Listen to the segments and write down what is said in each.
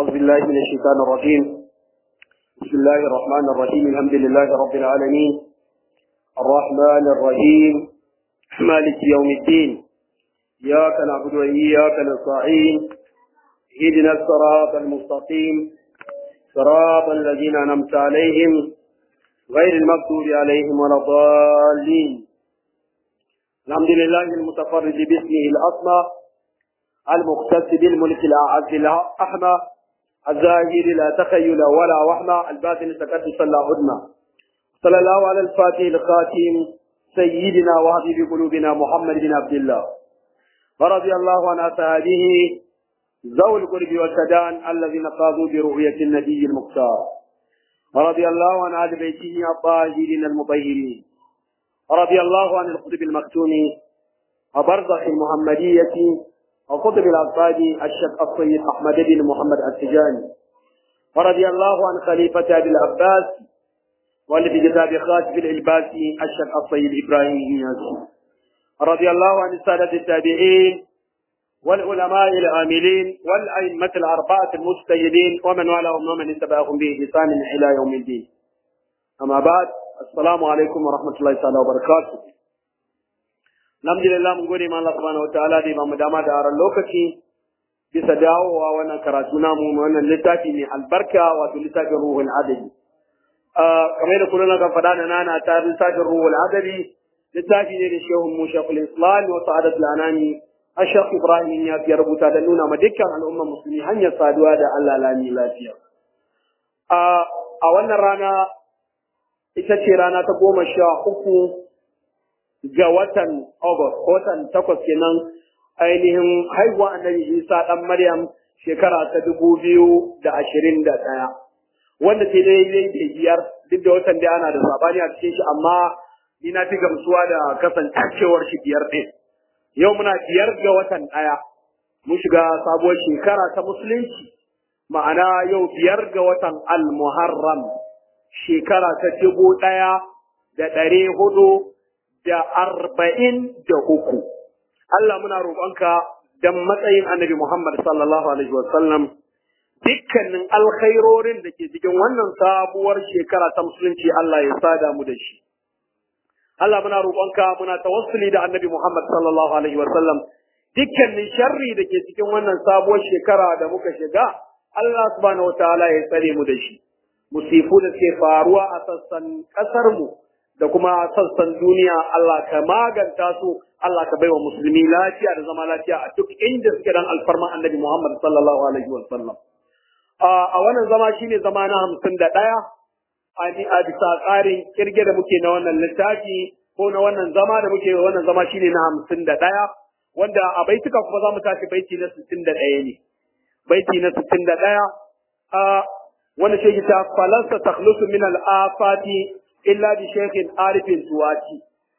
أعوذ بالله من الشيطان الرجيم بسم الله الرحمن الرحيم الحمد لله رب العالمين الرحمن الرحيم مالك يوم الدين إياك نعبد وإياك نستعين اهدنا الصراط المستقيم صراط الذين أنعمت عليهم غير المغضوب عليهم ولا الضالين الحمد لله المتفرد باسمه الأسمى المختص بالملك الأعز الأحمى الزاهر لا تخيل ولا وحمى الباطن تقدس لا عدمى صلى الله على الفاتح الخاتم سيدنا وحبيب قلوبنا محمد بن عبد الله ورضي الله عن أصحابه ذوي القرب والسدان الذين قاضوا برؤية النبي المختار ورضي الله عن آل بيته الطاهرين المطهرين رضي الله عن القطب المكتوم وبرزخ المحمدية وقطب الأصفاد الشيخ السيد أحمد بن محمد التجاني ورضي الله عن خليفة أبي العباس والذي كتاب خاتم العباسي الشيخ السيد إبراهيم إياس رضي الله عن السادة التابعين والعلماء العاملين والأئمة الأربعة المجتهدين ومن والاهم ومن اتبعهم بإحسان إلى يوم الدين أما بعد assalamu alaikum wa rahmatullahi ta'ala wa barakatuh alhamdulillah mun gode ma Allah subhanahu wa ta'ala da ba mu dama da aran lokaci bisa dawowa wannan karatu namu wannan littafi mai albarka wato littafin ruhul adabi kamar da kullum kan faɗa da nana ta littafin ruhul adabi littafi ne da shehun mu shekul islam wa sa'adat al-anami ashaq ibrahim ya fi rubuta da nuna ma dukkan al'ummar musulmi hanyar saduwa da Allah lami lafiya a wannan rana ita ce rana ta goma sha uku ga watan August, watan takwas kenan ainihin haihuwa annabi Isa ɗan Maryam shekara ta dubu biyu da ashirin da ɗaya. Wanda sai dai dai da biyar duk da watan da ana da sabani a cikin shi amma ni na fi gamsuwa da kasancewar shi biyar ɗin. Yau muna biyar ga watan ɗaya. Mun shiga sabuwar shekara ta musulunci ma'ana yau biyar ga watan Al-Muharram. shekara ta dubu ɗaya da ɗari hudu da arba'in da uku. Allah muna roƙonka don matsayin annabi Muhammad sallallahu Alaihi wasallam dukkanin alkhairorin da ke cikin wannan sabuwar shekara ta musulunci Allah ya sada mu da shi. Allah muna roƙonka muna tawassuli da annabi Muhammad sallallahu Alaihi wasallam dukkanin sharri da ke cikin wannan sabuwar shekara da muka shiga Allah subhanahu wa ta'ala ya tsare mu da shi. musifu da suke faruwa a sassan ƙasarmu da kuma sassan duniya Allah ka maganta su Allah ka baiwa musulmi lafiya da zama lafiya a duk inda suke dan alfarma annabi Muhammad sallallahu alaihi wa sallam a wannan zama shine zama na hamsin da ɗaya a bisa tsarin kirge da muke na wannan littafi ko na wannan zama da muke wannan zama shine na hamsin da ɗaya wanda a baituka kuma za mu tashi baiti na sittin da ɗaya ne baiti na sittin da ɗaya wani shi ta falasta takhlusu min al-afati illa bi shaykhin arifin tuwati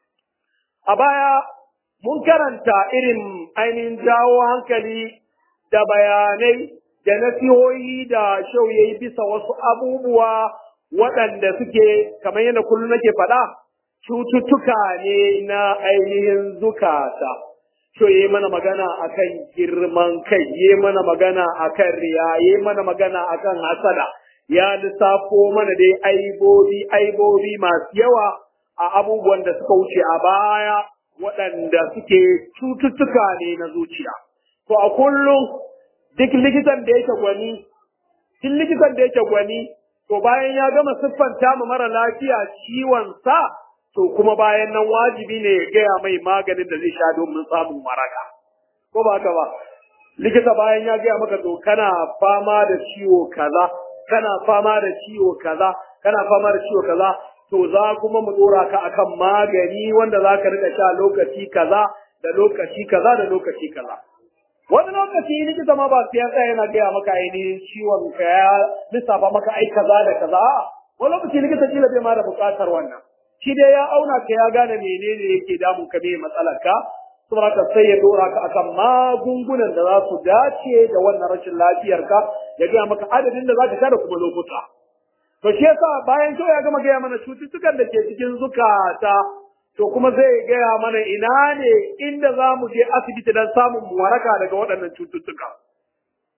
a baya mun karanta irin ainihin jawo hankali da bayanai da nasihohi da shau yayi bisa wasu abubuwa waɗanda suke kamar yadda kullum nake faɗa cututtuka ne na ainihin zukata so yi mana magana akan girman kai yi mana magana akan riya yi mana magana akan hasada ya lissafo mana dai aibobi aibobi masu yawa a abubuwan da suka wuce a baya waɗanda suke cututtuka ne na zuciya to a kullum duk likitan da yake gwani duk likitan da yake gwani to bayan ya gama siffanta ma mara lafiya ciwon sa to kuma bayan nan wajibi ne ya gaya mai maganin da zai sha domin samun waraka ko ba haka ba likita bayan ya gaya maka to kana fama da ciwo kaza kana fama da ciwo kaza kana fama da ciwo kaza to za kuma mu dora ka akan magani wanda za ka rika sha lokaci kaza da lokaci kaza da lokaci kaza wani lokaci likita ma ba sai ya tsaya yana gaya maka ainihin ciwon ka ya lissafa maka ai kaza da kaza wani lokaci likita kila bai ma da buƙatar wannan shi dai ya auna ka ya gane menene yake damun ka me matsalar ka saboda ka sai ya dora ka akan magungunan da za su dace da wannan rashin lafiyar ka ya gaya maka adadin da za ka sha da kuma lokuta to shi yasa bayan to ya gama gaya mana cututtukan da ke cikin zukata to kuma zai gaya mana ina ne inda za mu je asibiti don samun waraka daga waɗannan cututtuka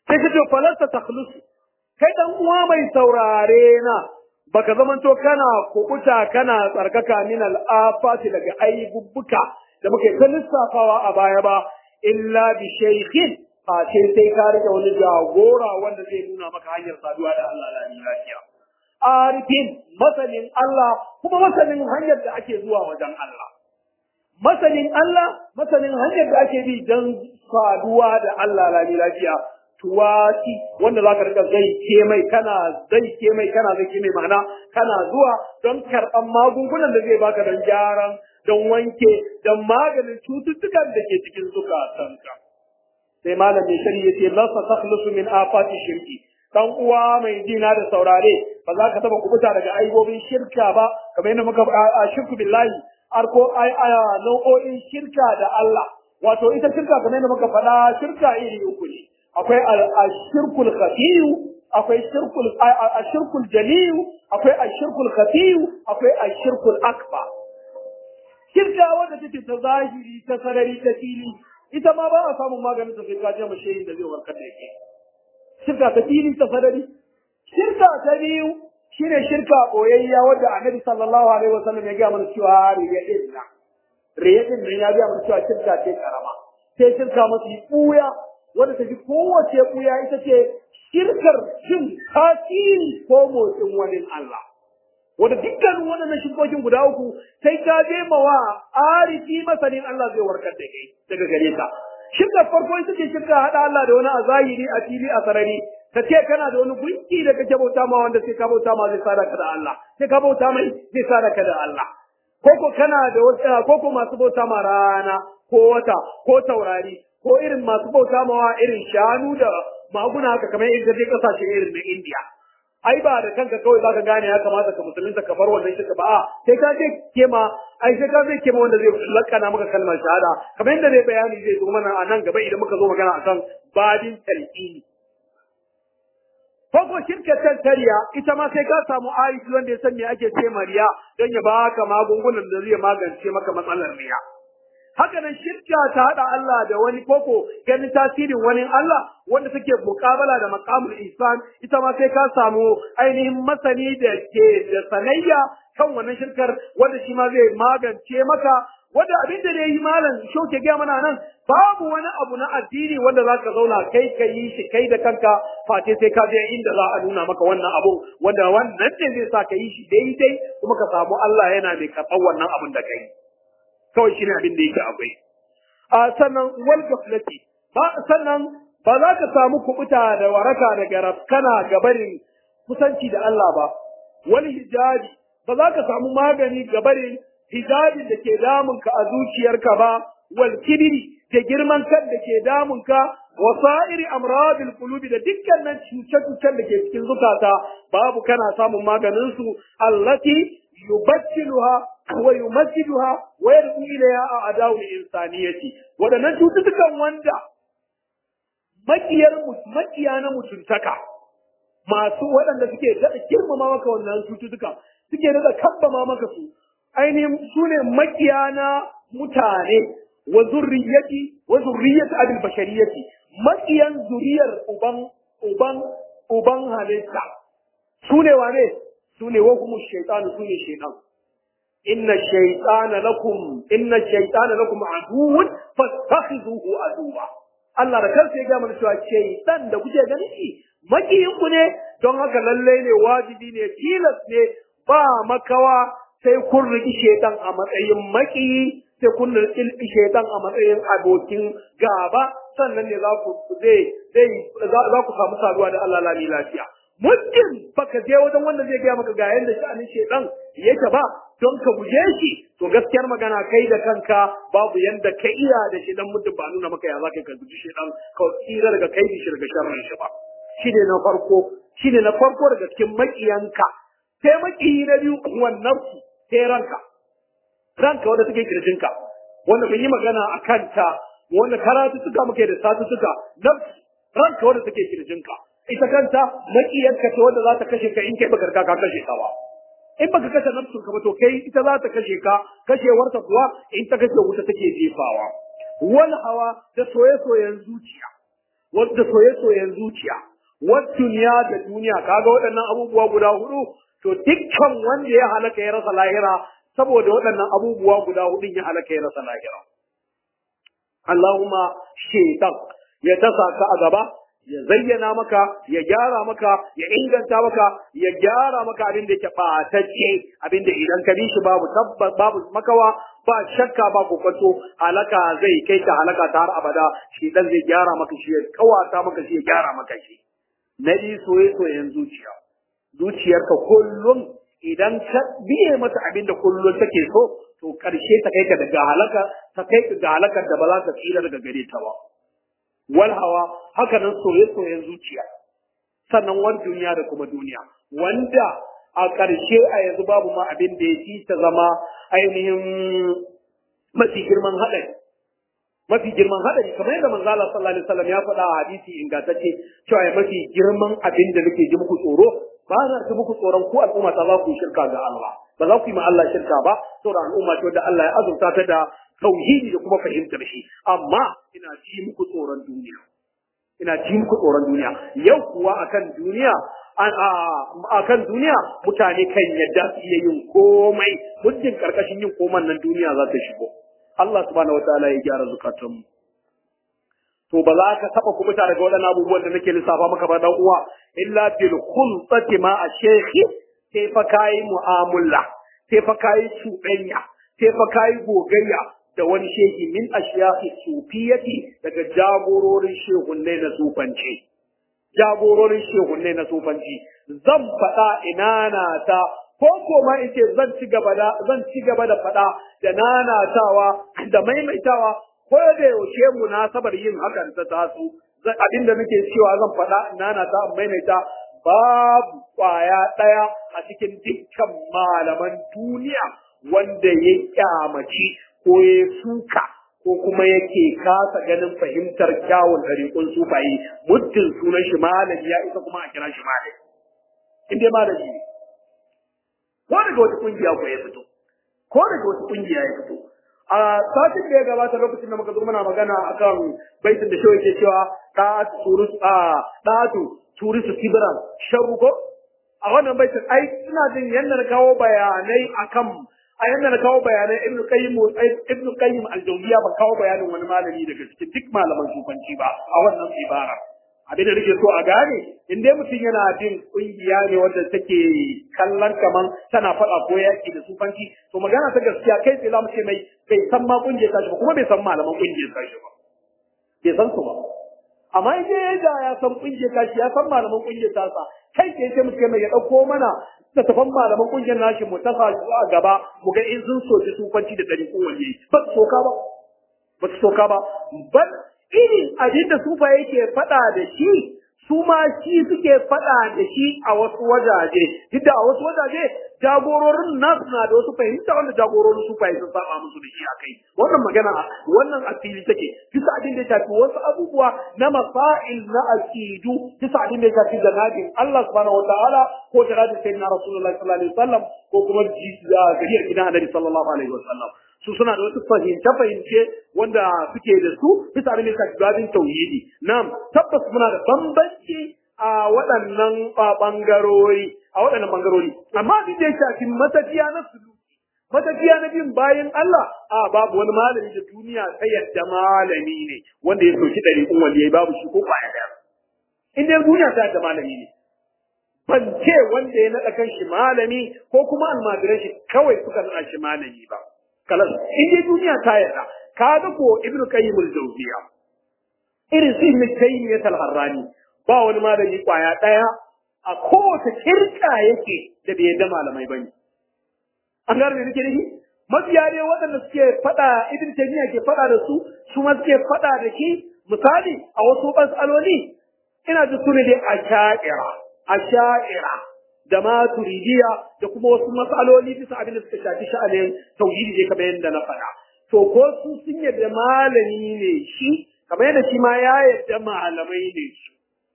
sai ka ce falasta takhlusu kai dan uwa mai saurare na baka zamanto kana kubuta kana tsarkaka min al'afati daga aibubbuka da muke ta lissafawa a baya ba illa bi shaykhin a ce sai ka rike wani jagora wanda zai nuna maka hanyar saduwa da Allah la lafiya arifin masanin Allah kuma masanin hanyar da ake zuwa wajen Allah masanin Allah masanin hanyar da ake bi don saduwa da Allah la lafiya tuwati wanda zaka rika zai ke mai kana zai ke mai kana zai ke mai ma'ana kana zuwa don karɓan magungunan da zai baka don gyaran don wanke don maganin cututtukan da ke cikin zukatanka sai malam mai shari ya ce lasa takhlusu min afati shirki dan uwa mai jina da saurare ba za ka taba kubuta daga aibobin shirka ba kamar yadda muka a shirku billahi arko ai aya nau'o'in shirka da Allah wato ita shirka kamar yadda muka faɗa shirka iri uku ne akwai ashirkul khafiyu akwai shirkul ashirkul jaliyu akwai ashirkul khafiyu akwai ashirkul akbar shirka wanda take ta zahiri ta sarari ta fili ita ma ba a samun maganin ta sai ka je mashayin da zai warkar da yake shirka ta fili ta sarari shirka ta biyu shine shirka boyayya wanda annabi sallallahu alaihi wasallam ya ga mana cewa riya din nan riya din nan ya ga mana cewa shirka ce karama sai shirka mafi buya wanda ta fi kowace ɓuya ita ce shirkar jin tasiri ko motsin wani Allah. Wanda dukkanin waɗannan shirkokin guda uku sai ka je mawa arifi masanin Allah zai warkar da kai daga gare ka. Shirkar farko ita ce shirka haɗa Allah da wani a zahiri a fili a sarari. Ka ce kana da wani gunki da kake bauta ma wanda sai ka bauta ma zai sada ka da Allah. Sai ka bauta mai zai sada ka da Allah. Koko kana da wata koko masu bauta ma rana ko wata ko taurari ko irin masu bauta mawa irin shanu da maguna haka kamar irin je kasashe irin na India. Ai ba da kanka kawai zaka gane ya kamata ka musulunta ka bar wannan shirka ba a sai ka je kema ai sai ka zai kema wanda zai lakana maka kalmar shahada kamar yadda zai bayani zai zo mana a nan gaba idan muka zo magana akan babin talqini. Farko shirkar tariya ita ma sai ka samu ayat wanda ya san me ake ce mariya don ya baka magungunan da zai magance maka matsalar riya. haka nan shirka ta hada Allah da wani koko ganin tasirin wani Allah wanda take mukabala da maqamul ihsan ita ma sai ka samu ainihin masani da ke da sanayya kan wannan shirkar wanda shi ma zai magance maka wanda abin da yayi malam shoke ga mana nan babu wani abu na addini wanda zaka zauna kai ka yi shi kai da kanka fate sai ka je inda za a nuna maka wannan abu wanda wannan ne zai sa ka yi shi daidai kuma ka samu Allah yana mai karɓar wannan abun da kai kawai shine abin da yake akwai a sannan wal gaflati ba sannan ba za ka samu kubuta da waraka daga rafkana gabarin kusanci da Allah ba wal hijabi ba za ka samu magani gabarin hijabin da ke damun ka a zuciyarka ba wal kibiri da girman kan da ke damun ka wa sa'iri amradil qulubi da dukkanin cuce-cucen da ke cikin zukata babu kana samun maganin su allati yubaddiluha wa yumajjiduha wa yad'u ilayha a'da'u insaniyati wadannan cututtukan wanda makiyar makiya na mutuntaka masu waɗanda suke daɗa girmama maka wannan cututtuka suke daɗa kabbama maka su ainihin su ne makiya na mutane wa zurriyati wa zurriyati abil bashariyati makiyan zuriyar uban uban uban halitta su ne wane su ne wa kuma shaytanu su ne shaytan inna shaytana lakum inna shaytana lakum aduwwun fattakhizuhu aduwwa Allah da kansa ya ga mana cewa shaytan da kuke ganin shi makiyin ku ne don haka lalle ne wajibi ne tilas ne ba makawa sai kun riki shaytan a matsayin makiyi sai kun riki shaytan a matsayin abokin gaba sannan ne za ku zai zai za ku samu saduwa da Allah lami lafiya muddin baka je wajen wanda zai gaya maka ga yanda sha'anin shedan yake ba don ka guje shi to gaskiyar magana kai da kanka babu yanda ka iya da shi dan muddin ba nuna maka ya zaka ka guji shedan ka tsira daga kai shi daga sharrin shi ba shine na farko shine na farko daga cikin makiyanka sai makiyi na biyu wannan sai ranka ranka wanda take kirjinka wanda mun yi magana a kanta wanda karatu suka muke da satu suka nafsi ranka wanda take kirjinka ita kanta makiyarka ce wanda za ta kashe ka in kai baka ka kashe ka ba in baka kashe nafsun ka ba to kai ita za ta kashe ka kashewarta kuwa in ta kashe wuta take jefawa wal hawa da soye-soyen zuciya wadda soye-soyen zuciya wadda duniya da duniya kaga waɗannan abubuwa guda hudu to dukkan wanda ya halaka ya rasa lahira saboda waɗannan abubuwa guda hudun ya halaka ya rasa lahira Allahumma shaitan ya tasa ka a gaba ya zayyana maka ya gyara maka ya inganta maka ya gyara maka abin da yake ɓatacce abin da idan ka bi shi babu tabbas babu makawa ba shakka ba kokonto halaka zai kai ka halaka ta har abada shi dan zai gyara maka shi ya kawata maka shi ya gyara maka shi na biyu soye soyen zuciya zuciyarka kullum idan ka biye mata abin da kullum take so to karshe ta kai ka daga halaka ta kai ka ga halakar da ba za ka tsira daga gare ta ba wal hawa haka nan soye-soyen zuciya sannan wani duniya da kuma duniya wanda a ƙarshe a yanzu babu ma abin da ya ci ta zama ainihin mafi girman haɗari mafi girman haɗari kamar yadda manzo Allah sallallahu alaihi wasallam ya faɗa a hadisi ingantacce cewa ya mafi girman abin da nake ji muku tsoro ba za ji muku tsoron ko al'umma ta za ku yi shirka ga Allah ba za ku yi ma Allah shirka ba saboda al'umma ce da Allah ya azurta ta da tauhidi da kuma fahimtar shi amma ina ji muku tsoron duniya ina ji muku tsoron duniya yau kuwa akan duniya akan duniya mutane kan yadda su iya yin komai muddin karkashin yin koman nan duniya za ta shigo Allah subhanahu wataala ya gyara zukatanmu to ba za ka taba kuma daga waɗannan abubuwan da nake lissafa maka ba dan uwa illa bil khulsati ma a shekhi sai fa kai mu'amala sai fa kai cuɗanya sai fa kai gogayya da wani shehi min ashiyahi sufiyati daga jagororin shehunne na sufanci jagororin shehunne na sufanci zan faɗa ina na ta ko koma in ce zan ci gaba da zan ci gaba da faɗa da nanatawa da maimaitawa ko da yaushe munasabar yin hakan ta taso abinda nake cewa zan faɗa nanata maimaita babu kwaya ɗaya a cikin dukkan malaman duniya wanda ya kyamaci ko ya suka ko kuma yake kasa ganin fahimtar kyawun ɗariƙun sufaye muddin sunan shi malami ya isa kuma a kira shi malami in dai malami ne ko daga wata kungiya ko ya fito ko daga wata kungiya ya fito a satin da ya gabata lokacin da muka zo muna magana akan baitin da shawai ke cewa ɗatu turus a ɗatu turisu kibran sharuko a wannan baitin ai ina jin yadda na kawo bayanai akan a yanda na kawo bayanai ibnu qayyim ibnu qayyim al-jawziya ba kawo bayanin wani malami daga cikin duk malaman sufanci ba a wannan ibara abin da nake so a gane in dai mutum yana bin kungiya ne wanda take kallon kaman tana faɗa ko yaƙi da sufanci to magana ta gaskiya kai sai mu ce mai bai san ma kungiyar tashi ba kuma bai san malaman kungiyar tashi ba bai san su ba amma in dai da ya san kungiyar tashi ya san malaman kungiyar tasa kai ke sai mutum mai ya ɗauko mana da tafan malaman kungiyar nashi mu tafa a gaba mu ga in sun soki sufanci da ɗari kowanne ba su soka ba ba su soka ba ban irin abin da sufa yake faɗa da shi su ma shi suke faɗa da shi a wasu wajaje duk da a wasu wajaje jagororin nasu na da wasu fahimta wanda jagororin sufa sun saba musu da shi a kai wannan magana wannan asili take bisa abin da ya shafi wasu abubuwa na masail na aqidu bisa abin da ya shafi janabin Allah subhanahu wataala ko janabin sayyidina rasulullahi sallallahu alaihi wasallam ko kuma gariyar gidan annabi sallallahu alaihi wasallam su suna da wasu fahimce-fahimce wanda suke da su bisa abin da ya shafi babin tauhidi na'am tabbas muna da bambanci a waɗannan ɓangarori a waɗannan ɓangarori amma abin da ya shafi matafiya na suluki matafiya na bin bayan Allah a babu wani malami da duniya ta yadda malami ne wanda ya soki ɗari kun waliyai babu shi ko kwaya ɗaya in dai duniya ta yadda malami ne ban ce wanda ya naɗa kan shi malami ko kuma almajiran shi kawai suka naɗa shi malami ba kalas in dai duniya ta yarda ka ga ko ibnu qayyim al-jawziya irin su ibn taymiyah al-harrani ba wani malami kwaya daya a kowace kirka yake da bai yadda malamai bane an gane nake nufi mafiya ne waɗanda suke faɗa ibn taymiyah ke faɗa da su su ma suke faɗa da shi misali a wasu matsaloli ina ji su ne dai asha'ira asha'ira da ma turidiya da kuma wasu matsaloli bisa abin da suka shafi sha'anin tauhidi ne kamar yadda na faɗa to ko su sun yadda malami ne shi kamar yadda shi ma ya yadda malamai ne su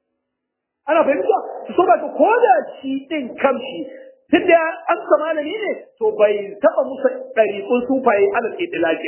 ana fahimta su so ba ko da shi din kamshi tun da an sa malami ne to bai taɓa musu ɗariƙun sufaye alal idilaki ba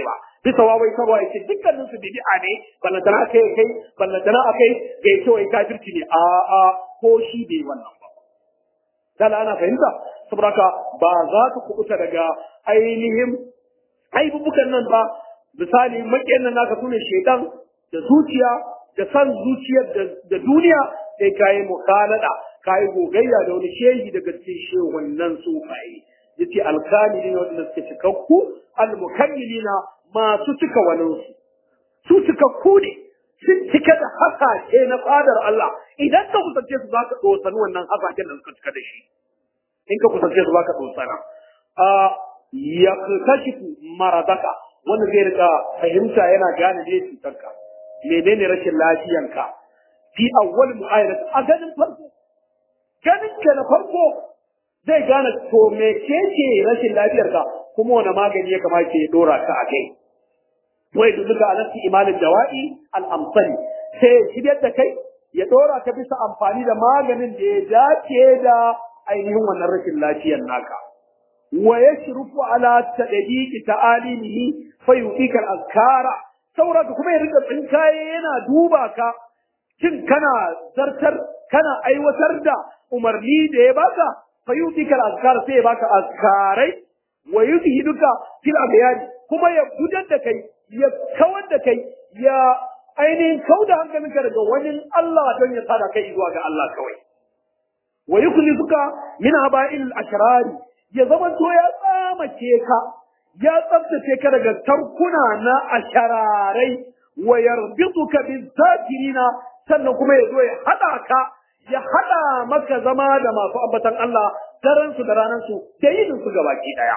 bisa wawai saboda yake dukkanin su bid'a ne ballantana kai kai ballantana akai ga yake wai kafirci ne a a ko shi bai wannan ba kana ana fahimta saboda haka ba za ka kubuta daga ainihin aibubukan nan ba misali makiyan nan naka sune shedan da zuciya da san zuciyar da duniya sai kayi mukhalada kayi gogayya da wani shehi daga cikin shehunan sufaye yace alkamilina wanda suke cikakku almukammilina masu cika waninsu su cikakku ne sun cika da hasashe na fadar Allah idan ka kusance su zaka dosani wannan hasashen da suka cika da shi in ka kusance su zaka dosana a yaktashifu maradaka wanda zai rika fahimta yana gane ne cutarka menene rashin lafiyanka fi awwal mu'ayyana a ganin farko ganin ka na farko zai gane to me ce ce rashin lafiyarka kuma wani magani ya kamata ya dora ka a kai wai duka a nasi imanin jawa'i al'amsani sai ya shiryar da kai ya dora ka bisa amfani da maganin da ya dace da ainihin wannan rashin lafiyar naka wa yashrufu ala tadbiqi ta'alimihi fa yutika al-azkara saboda kuma ya rika tsinkaye yana duba ka shin kana zartar kana aiwatar da umarni da ya baka fa yutika al-azkar sai ya baka azkarai wa yuzhiduka fil abyani kuma ya gudar da kai ya kawar da kai ya ainihin kauda hankalinka daga wani Allah don ya sada kai zuwa ga Allah kawai wa yukhlifuka min haba'il al-ashrari ya zama to ya tsamace ka ya tsaftace ka daga tarkuna na ashararai wa yarbituka bizakirina sannan kuma ya zo ya hada ka ya hada maka zama da masu ambatan Allah daren su da ranar su da yinin su gabaki daya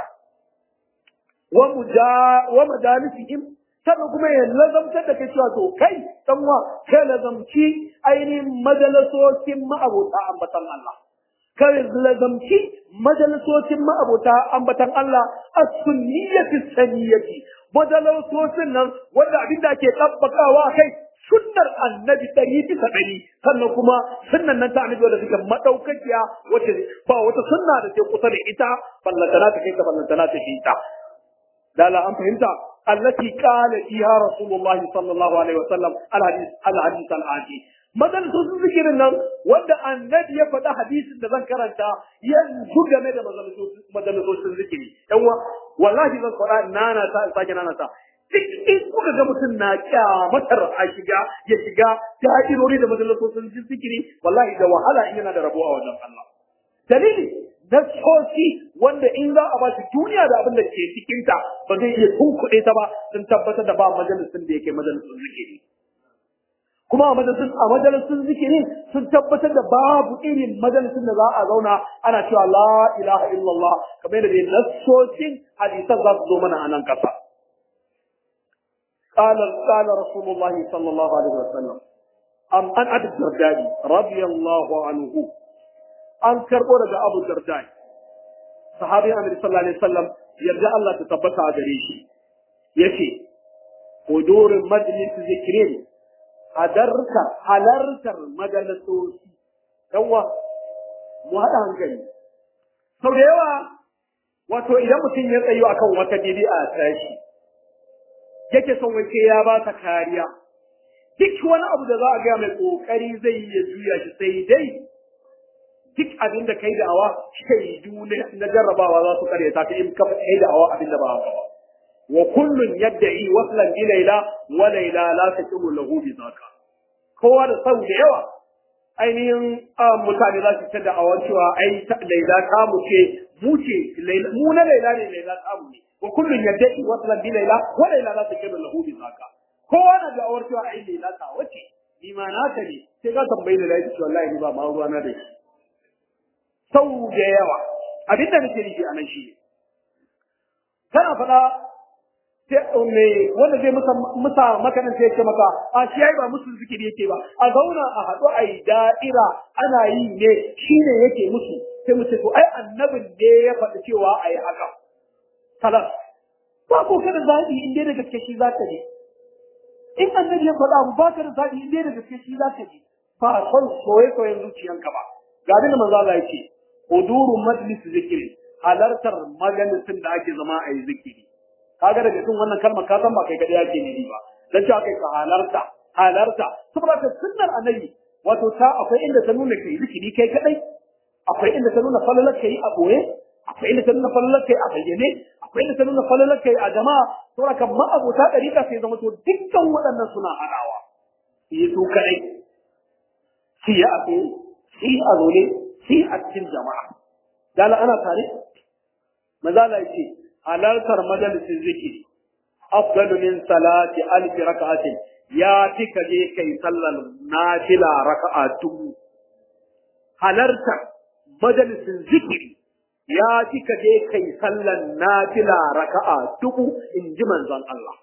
wa muja wa majalisihim sannan kuma ya lazamtar da kai cewa to kai dan wa kai lazamci ainihin majalisokin ma'abota ambatan Allah kai lazamci majalisocin ma'abota ambatan Allah as-sunniyati saniyati majalisocin nan wanda abin da ake tabbakawa kai sunnar annabi ɗari bisa ɗari sannan kuma sunnan nan ta annabi wanda suke madaukakiya wacce ba wata sunna da ke kusa da ita ballantana ta kai ta ballantana ta ke ita dala an fahimta allati qala fiha rasulullahi sallallahu alaihi wasallam al-hadith al-hadith al-ati majalisun zikirin nan wanda annabi ya faɗa hadisin da zan karanta yanzu game da majalisun zikiri yan wa wallahi zan faɗa nana ta sake nana ta duk in kuka ga mutum na kyamatar a shiga ya shiga da'irori da majalisun zikiri wallahi da wahala in yana da rabo a wajen Allah dalili nassosi wanda in za a ba shi duniya da abin da ke cikinta ba zai iya tunkuɗe ta ba sun tabbatar da ba majalisun da yake majalisun zikiri kuma a majalisun a majalisun zikirin sun tabbatar da babu irin majalisun da za a zauna ana cewa la ilaha illallah kamar da dai nassosin hadisan za su zo mana a nan kasa قال قال رسول الله صلى الله عليه وسلم أم أن أبي الدرداء رضي الله عنه أن كربو رجع أبو الدرداء صحابي النبي صلى الله عليه وسلم يرجع الله تثبت على ريشي يشي حضور مجلس ذكرين hadartar halartar majalisoci yawa mu haɗa hankali sau da yawa wato idan mutum ya tsayo akan wata bid'a tashi yake son wace ya ba ta kariya duk wani abu da za a gaya mai kokari zai iya juya shi sai dai duk abin da kai da'awa shaidu na jarrabawa za su karyata ta in kafa kai da'awa abin da ba haka ba wa kullun yadda'i waslan bi layla wa layla la taqimu lahu bi zaka kowa da sau da yawa ainihin mutane za su ta da awan cewa ai layla ta mu ce mu ce mu na layla ne layla ta mu ne wa kullun yadda'i waslan bi layla wa layla la taqimu lahu bi zaka kowa na da awar cewa ai layla ta wace ni ma na ta ne sai ka tambayi da lafiya wallahi ni ba ma ruwa na da shi sau da yawa abinda nake nufi a nan shi kana faɗa me wanda zai musa musa makanan sai ce maka a shi yayi ba musu zikiri yake ba a zauna a haɗu a yi da'ira ana yi ne shine yake musu sai mu ce to ai annabin ne ya faɗi cewa a yi haka salas ba ko kada zaɓi in dai da gaske shi za ka je in annabi ya faɗa mu ba ka da zaɓi in dai da gaske shi za ka je ba son soye soyen zuciyanka ba ga abin da manzo Allah ya ce huduru majlis zikiri halartar majalisin da ake zama a yi zikiri kaga daga cikin wannan kalmar ka san ba kai kadai yake ne ba dan cewa kai ka halarta halarta saboda ka sunnar annabi wato ta akwai inda ta nuna kai zikiri kai kadai akwai inda ta nuna falalar kai a boye akwai inda ta nuna falalar kai a bayyane akwai inda ta nuna falalar kai a jama'a saboda kan ma'abota ɗariƙa sai zama to dukkan waɗannan suna haɗawa su yi su kadai su yi a tsaye su yi a zaune su yi a cikin jama'a dala ana tare mazala ce halartar majalisin zikiri afdalu min salati alfi raka'atin ya fi ka je kai sallar nafila raka'a dubu halartar majalisin zikiri ya fi ka je kai sallar nafila raka'a dubu in ji manzon Allah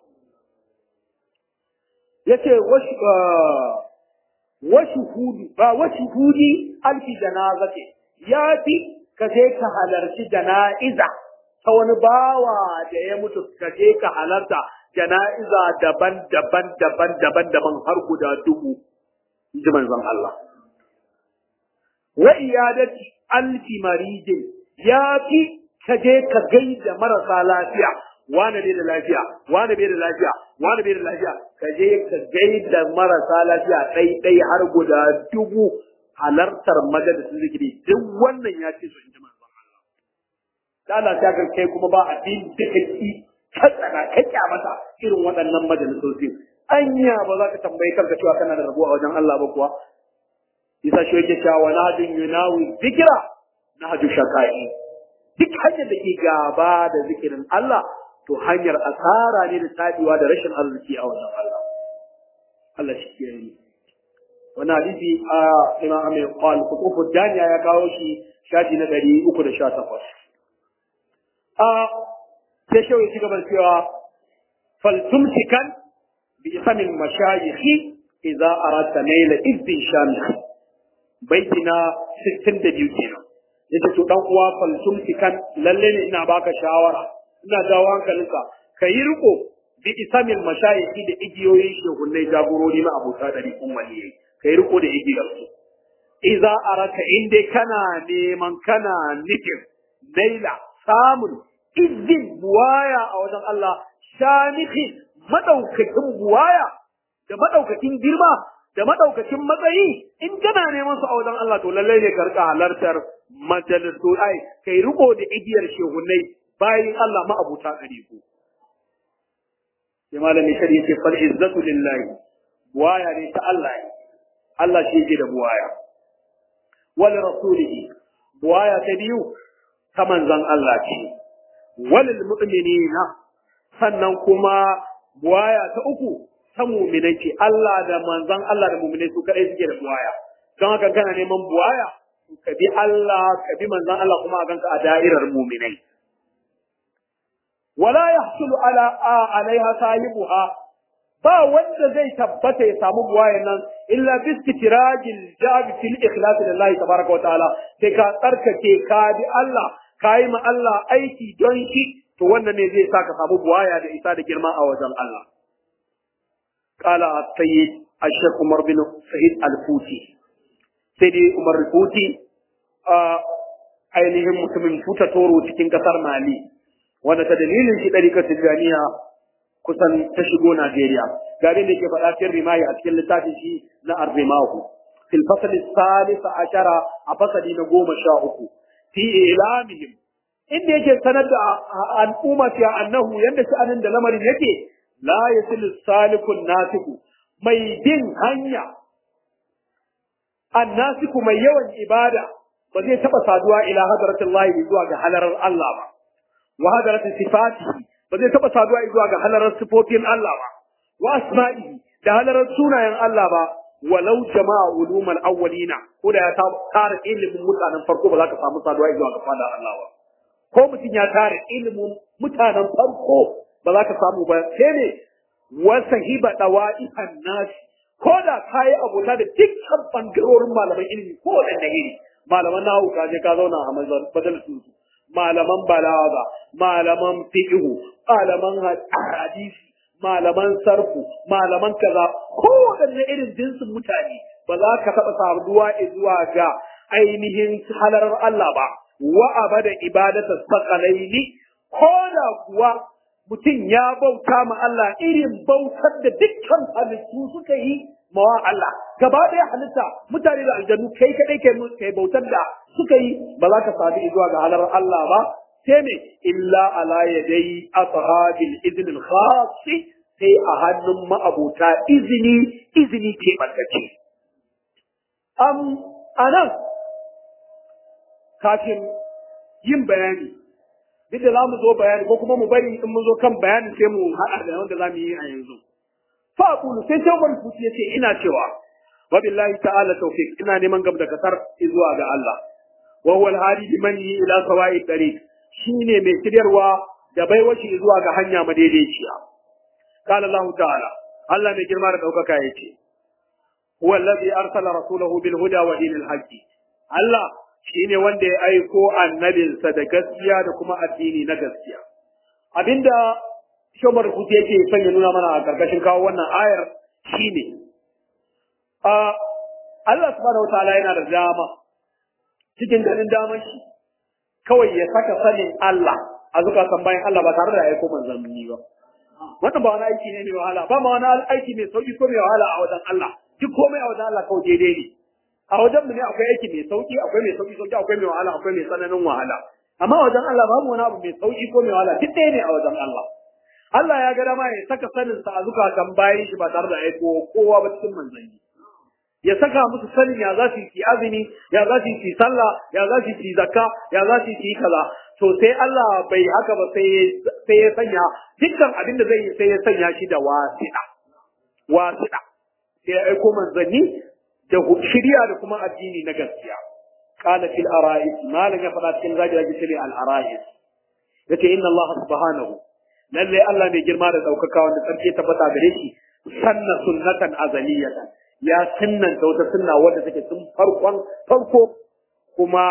yace wasu wasu hudu ba wasu hudi alfi janazati ya fi ka je ka halarci jana'iza ta wani bawa da ya mutu ka je ka halarta jana'iza daban-daban daban-daban daban har guda dubu ji manzon Allah wa iyadati alfi maridin ya fi ka je ka gaida marasa lafiya wani bai da lafiya wani bai da lafiya wani bai da lafiya ka je ka gaida marasa lafiya ɗai ɗai har guda dubu halartar majalisin zikiri duk wannan ya ce su in ji manzon Allah da Allah ta ga kai kuma ba abin da kake ka tsana ka kyamata irin waɗannan majalisoci anya ba za ka tambayi kanka cewa kana da rabo a wajen Allah ba kuwa isa shi yake cewa na hadin yunawi zikira na haju shakai duk hanyar da ke gaba da zikirin Allah to hanyar asara ne da tabiwa da rashin arziki a wajen Allah Allah shi ke yi wannan hadisi a imam Amir Qal Qutufu Daniya ya kawo shi shafi na 318 a sai shawai ci gaba cewa faltumsikan bi isamin mashayikhi idza aradta naila izdin shamikh baiti na 62 kenan yace to dan uwa faltumsikan lalle ne ina baka shawara ina jawo hankalinka kayi riko bi isamin mashayikhi da igiyoyin shehunnai jagorori na abota dari kun waliyai kai riko da igiyar su idza araka inde kana neman kana nufin naila samun izin buwaya a wajen Allah shamihi madaukakin buwaya da madaukakin girma da madaukakin matsayi in kana neman su a wajen Allah to lallai ne ka rika halartar majalisu ai kai riko da igiyar shehunai bayan Allah ma'abuta gare ku sai malami shari yace fal izzatu lillahi buwaya ne ta Allah Allah shi yake da buwaya wal rasulihi buwaya ta biyu ta manzon Allah ce walil mu'minina sannan kuma buwaya ta uku ta mu'minai ce Allah da manzon Allah da mu'minai su kadai suke da buwaya don haka kana neman buwaya ka bi Allah ka bi manzon Allah kuma a ganka a da'irar mu'minai wala yahsulu ala alaiha sahibuha ba wanda zai tabbata ya samu buwayen nan illa bi istitirajil jab fil ikhlas lillahi tabaraka wa ta'ala sai ka tsarkake ka bi Allah ka yi ma Allah aiki don shi to wannan ne zai sa ka samu buwaya da isa da girma a wajen Allah qala sayyid ash-shaykh Umar bin Sa'id al-Futi sai dai Umar al-Futi a ainihin mutumin futa toro cikin kasar Mali wanda ta dalilin shi ɗarikar Tijjaniya kusan ta shigo Najeriya. Gari da ke faɗa cikin rimayi a cikin littafin shi na Arrimahu. Fil fasali salisa ashara a fasali na goma sha uku. Fi ilamihim. Inda yake sanar da al'umma fiya annahu yadda sha'anin da lamarin yake la yasilu salikun nasiku mai bin hanya annasiku mai yawan ibada ba zai taɓa saduwa ila hadratullahi zuwa ga halarar Allah ba. wa hadarati sifatihi ba zai taba saduwa zuwa ga halarar sifofin Allah ba wa asma'ihi da halarar sunayen Allah ba walau jama'a ulumul awwalina ko da ya tara ilimin mutanen farko ba za ka samu saduwa zuwa ga fadar Allah ba ko mutum ya tara ilimin mutanen farko ba za ka samu ba sai ne wa sahiba dawa'ifan nasi ko da kayi abota da dukkan bangarorin malaman ilimi ko da iri malaman nahu ka je ka zauna a majalisun su malaman balaga, malaman fiqhu, malaman hadisi, malaman sarfu, malaman kaza, kowaɗanne irin jinsin mutane ba za ka taɓa saduwa zuwa ga ainihin halarar Allah ba, wa abada ibadata sakalaini ko da kuwa mutum ya bauta ma Allah irin bautar da dukkan halittu suka yi mawa Allah gaba ɗaya halitta mutane da aljanu kai kadai kai kai bautar da suka yi ba za ka sadu zuwa ga halar Allah ba sai me illa ala yadai ashabil idn al khas sai a hannun ma'abota izini izini ke bantace am anan kafin yin bayani duk da za mu zo bayani ko kuma mu bari in mun zo kan bayani sai mu haɗa da wanda za mu yi a yanzu. Fa aqulu sai sai wani fuci yace ina cewa wa billahi ta'ala tawfiq ina neman gab da kasar zuwa ga Allah. Wa huwa al-hadi biman ila sawa'i tariq shine mai shiryarwa da baiwaci zuwa ga hanya madaidaiciya. Qala Allah ta'ala Allah mai girma da daukaka yace huwa alladhi arsala rasulahu bil huda wa dinil haqqi. Allah shi ne wanda ya aiko annabinsa da gaskiya da kuma addini na gaskiya. Abinda Shomar Kuti yake son ya nuna mana a ƙarƙashin kawo wannan ayar shi ne, Allah subhanahu wa ta'ala yana da dama cikin ganin damar shi kawai ya saka sanin Allah a zukatan bayan Allah ba tare da aiko manzanni ba. Wannan ba wani aiki ne mai wahala, ba ma wani aiki mai sauƙi ko mai wahala a wajen Allah, duk komai a wajen Allah kawai daidai ne. a wajen mu ne akwai aiki mai sauki akwai mai sauki sauki akwai mai wahala akwai mai tsananin wahala amma wajen Allah babu wani abu mai sauki ko mai wahala duk ɗaya ne a wajen Allah Allah ya ga dama ya saka sanin sa a zukatan bayan shi ba tare da aiko kowa ba cikin manzanni ya saka musu sanin ya za su yi azumi ya za su yi sallah ya za su yi zakka ya za su yi kaza to sai Allah bai haka ba sai sai ya sanya dukkan abin da zai yi sai ya sanya shi da wasiɗa wasiɗa sai ya aiko manzanni da shirya da kuma addini na gaskiya qala fil ara'is malan ya fada cikin zagi zagi shi al ara'is yace inna Allah subhanahu lalle Allah mai girma da daukaka wanda sarki tabbata gare shi sanna sunnatan azaliyatan ya sunnanta wata sunna wanda take tun farkon farko kuma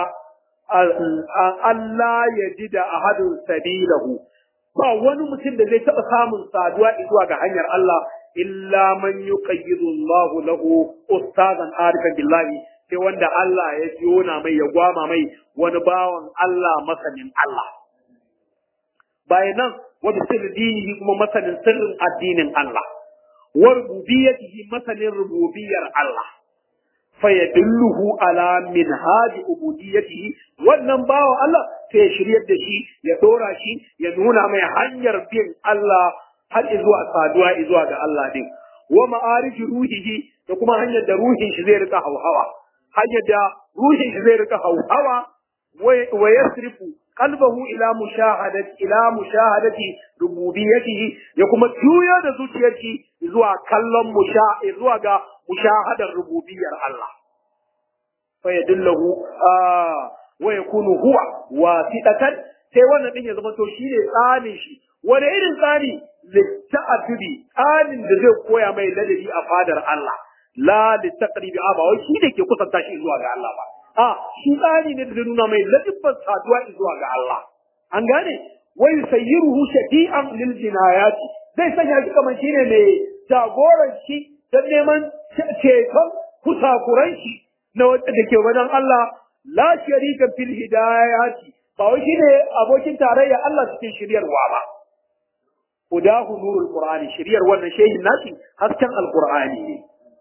Allah ya ji da ahadun sabilahu ba wani mutum da zai taɓa samun saduwa zuwa ga hanyar Allah illa man yuqayyidu Allahu lahu ustazan arifan billahi sai wanda Allah ya jona mai ya gwama mai wani bawan Allah masanin Allah bayan nan wa bi dinihi kuma masanin sirrin addinin Allah wa rububiyyatihi masanin rububiyyar Allah fayadulluhu ala minhaji ubudiyyatihi wannan bawan Allah sai ya shiryar da shi ya dora shi ya nuna mai hanyar bin Allah har zuwa saduwa zuwa ga Allah din wa ma'arij ruhihi da kuma hanyar da ruhin shi zai rika hauhawa hanyar da ruhin shi zai rika hauhawa wa yasrifu qalbahu ila mushahadati ila mushahadati rububiyyatihi ya kuma juya da zuciyarki zuwa kallon musha zuwa ga mushahadar rububiyyar Allah fa yadullahu wa yakunu huwa wasitatan sai wannan din ya zama to shine tsanin shi wani irin tsari litta'adubi tsarin da zai koya mai ladabi a fadar Allah la littaqribi ba wai shi da ke kusanta shi zuwa ga Allah ba a shi tsari ne da zai nuna mai ladibban saduwa zuwa ga Allah an gane wai sayyiruhu shadi'an lil jinayati zai sanya shi kamar shine mai jagoran shi don neman ceton kusakuran shi na wanda da ke wajen Allah la sharika fil hidayati ba wai shine abokin tarayya Allah cikin shiryarwa ba hudahu nurul qur'ani shiryar wannan shehin nasi hasken alqur'ani ne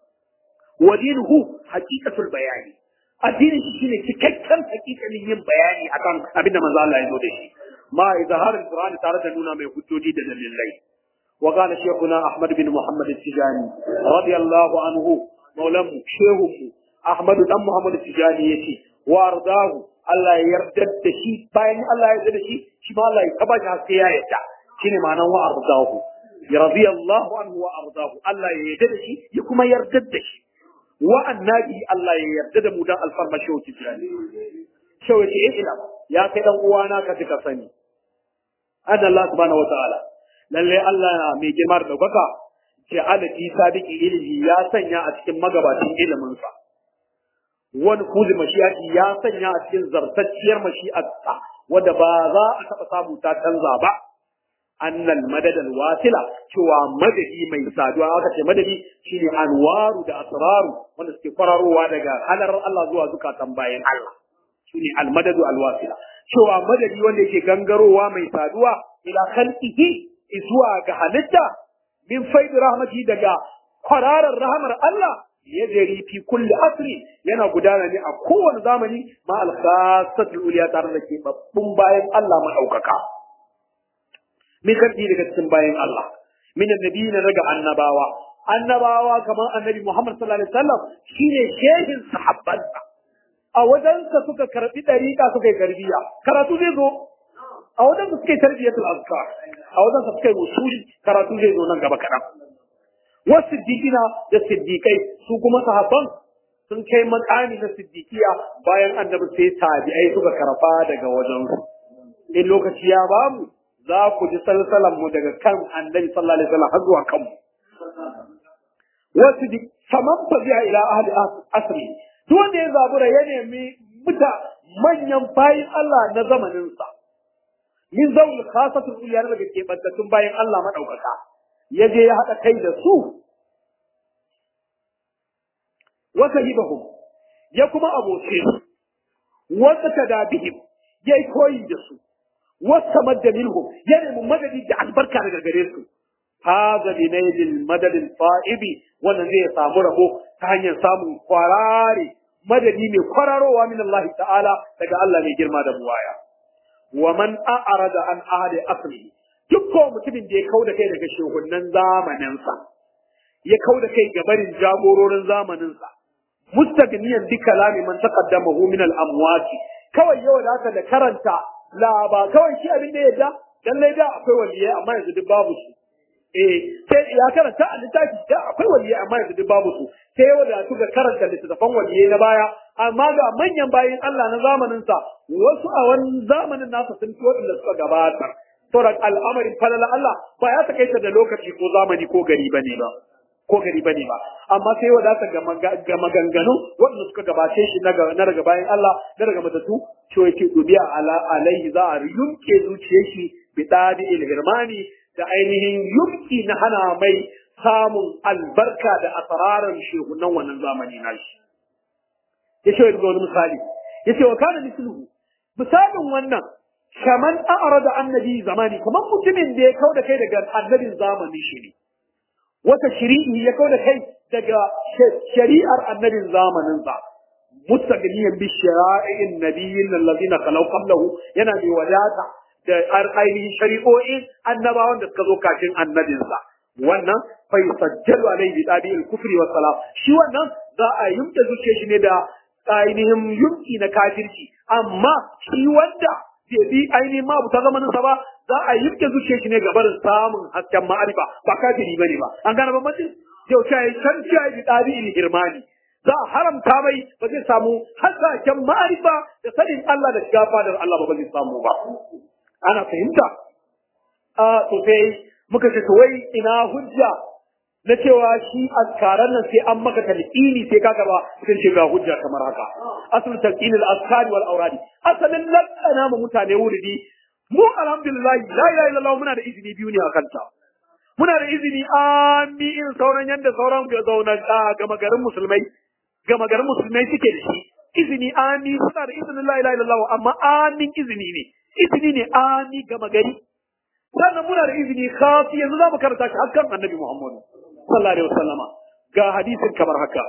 wa dinuhu haqiqatul bayani addinin shi shine cikakken hakikanin yin bayani akan abinda manzo Allah ya zo da shi ma izhar alqur'ani tare da nuna mai hujjoji da dalilai wa qala shaykhuna ahmad bin muhammad al-tijani radiyallahu anhu maulam shehu ahmad dan muhammad al-tijani yace wa ardahu Allah ya yarda da shi bayan Allah ya yarda da shi shi ma Allah ya taba shi haske ya yarda shine ma'anar wa ardahu radiyallahu anhu wa ardahu Allah ya yarda da shi ya kuma yarda da shi wa annabi Allah ya yarda da mu dan alfarma shauki jirani shauki in ila ya kai dan uwana ka ka sani anna Allah subhanahu wa ta'ala lalle Allah mai girma da daukaka ce alati sadiki ilimi ya sanya a cikin magabacin ilimin sa wani kuzi mashiyati ya sanya a cikin zartacciyar mashi'arsa wanda ba za a taɓa samu ta canza ba annal madadal wasila cewa madadi mai saduwa aka ce madadi shine anwaru da asraru wanda suke kwararowa daga halar Allah zuwa zukatan bayan Allah shine almadadu alwasila cewa madadi wanda yake gangarowa mai saduwa ila khalqihi zuwa ga halitta min faidi rahmati daga kwararar rahmar Allah ya jari fi kulli asri yana gudana ne a kowane zamani ma al-khassatul uliya tare da ke babbun bayan Allah madaukaka min karfi daga cikin bayan Allah min annabiyina daga annabawa annabawa kamar annabi Muhammad sallallahu alaihi wasallam shine shehin sahabbansa a wajensa suka karbi dariƙa suka yi tarbiya karatu zai zo a wajensa suka yi tarbiyatul azkar a wajensa suka yi usuli karatu zai zo nan gaba kaɗan wasu siddiqina da siddiqai su kuma sahabban sun kai makami na siddiqiya bayan annabi sai tabi'ai suka karfa daga wajensu in lokaci ya bamu za ku ji salsalan mu daga kan annabi sallallahu alaihi wasallam har zuwa kanmu wasu dik saman fazi'a ila ahli asri duk wanda ya zabura ya nemi muta manyan bayin Allah na zamaninsa min zaul khasatul uliyar daga kebantattun bayin Allah madaukaka ya je ya haɗa kai da su wa sahibahum ya kuma aboce su wa tada bihim ya yi koyi da su wa samadda minhum ya nemi madadi da albarka daga gare su هذا بنيل المدد الفائب wannan zai samu rabo ta hanyar samun kwarare madadi mai kwararowa min Allah ta'ala daga Allah mai girma da buwaya wa man a'rada an ahli asli duk ko mutumin da ya kauda kai daga shugunnan zamanin sa ya kauda kai ga barin jagororin zamanin sa mustagniyan bi kalami man taqaddamahu min al amwati kawai yau da da karanta la ba kawai shi abin da yadda lallai da akwai waliyai amma yanzu duk babu su eh sai ya karanta a littafi da akwai waliyai amma yanzu duk babu su sai yau da suka karanta littattafan waliyai na baya amma ga manyan bayin Allah na zamanin sa wasu a wani zamanin nasa sun fi waɗanda suka gabata sauran al'amarin falala Allah ba ya takaita da lokaci ko zamani ko gari bane ba ko gari bane ba amma sai wadata ga maganganu waɗanda suka gabace shi na daga bayan Allah na daga matattu cewa yake dubiya ala alaihi za a yunke zuciyar shi bi dadi ilhirmani da ainihin yunki na hana mai samun albarka da asararar shehunan wannan zamani na shi ya ce wani misali ya ce wa kana misluhu misalin wannan kaman a'rada annabi zamani kamar mutumin da ya kauda kai daga annabin zamani shi ne wata shiri'i ya kauda kai daga shari'ar annabin zamaninsa mustaqniyan bi shara'i'in nabiyyin allazina khalau qablahu yana mai wadata da ainihin shari'o'in annabawan da suka zo kafin annabinsa wannan fa yusajjalu alayhi bi tabi'il kufri was salam shi wannan za a yumta zuciya shi ne da ainihin yumki na kafirci amma shi wanda bai bi ainihin ma ta zamanin sa ba za a yumta zuciya shi ne ga barin samun hasken ma'arifa ba kafiri bane ba an gane bambanci yau ta yi can ta yi bi tabi'il hirmani za a haramta mai ba zai samu hasken ma'arifa da sanin Allah da shiga fadar Allah ba ba zai samu ba ana fahimta a to sai muka ce to wai ina hujja na cewa shi askaran nan sai an maka talqini sai ka gaba sun ce ga hujja kamar haka asul talqin al askari wal awradi asalin lakana mu mutane wuridi mu alhamdulillah la ilaha illallah muna da izini biyu ne akan ta muna da izini amin sauran yanda sauran ga zauna gama garin musulmai gama garin musulmai suke da shi izini amin suna da izinin la ilaha illallah amma amin izini ne izini ne ami gama gari sannan muna da izini khafi yanzu za mu karanta shi hakan annabi Muhammad sallallahu alaihi wasallama ga hadisin kamar haka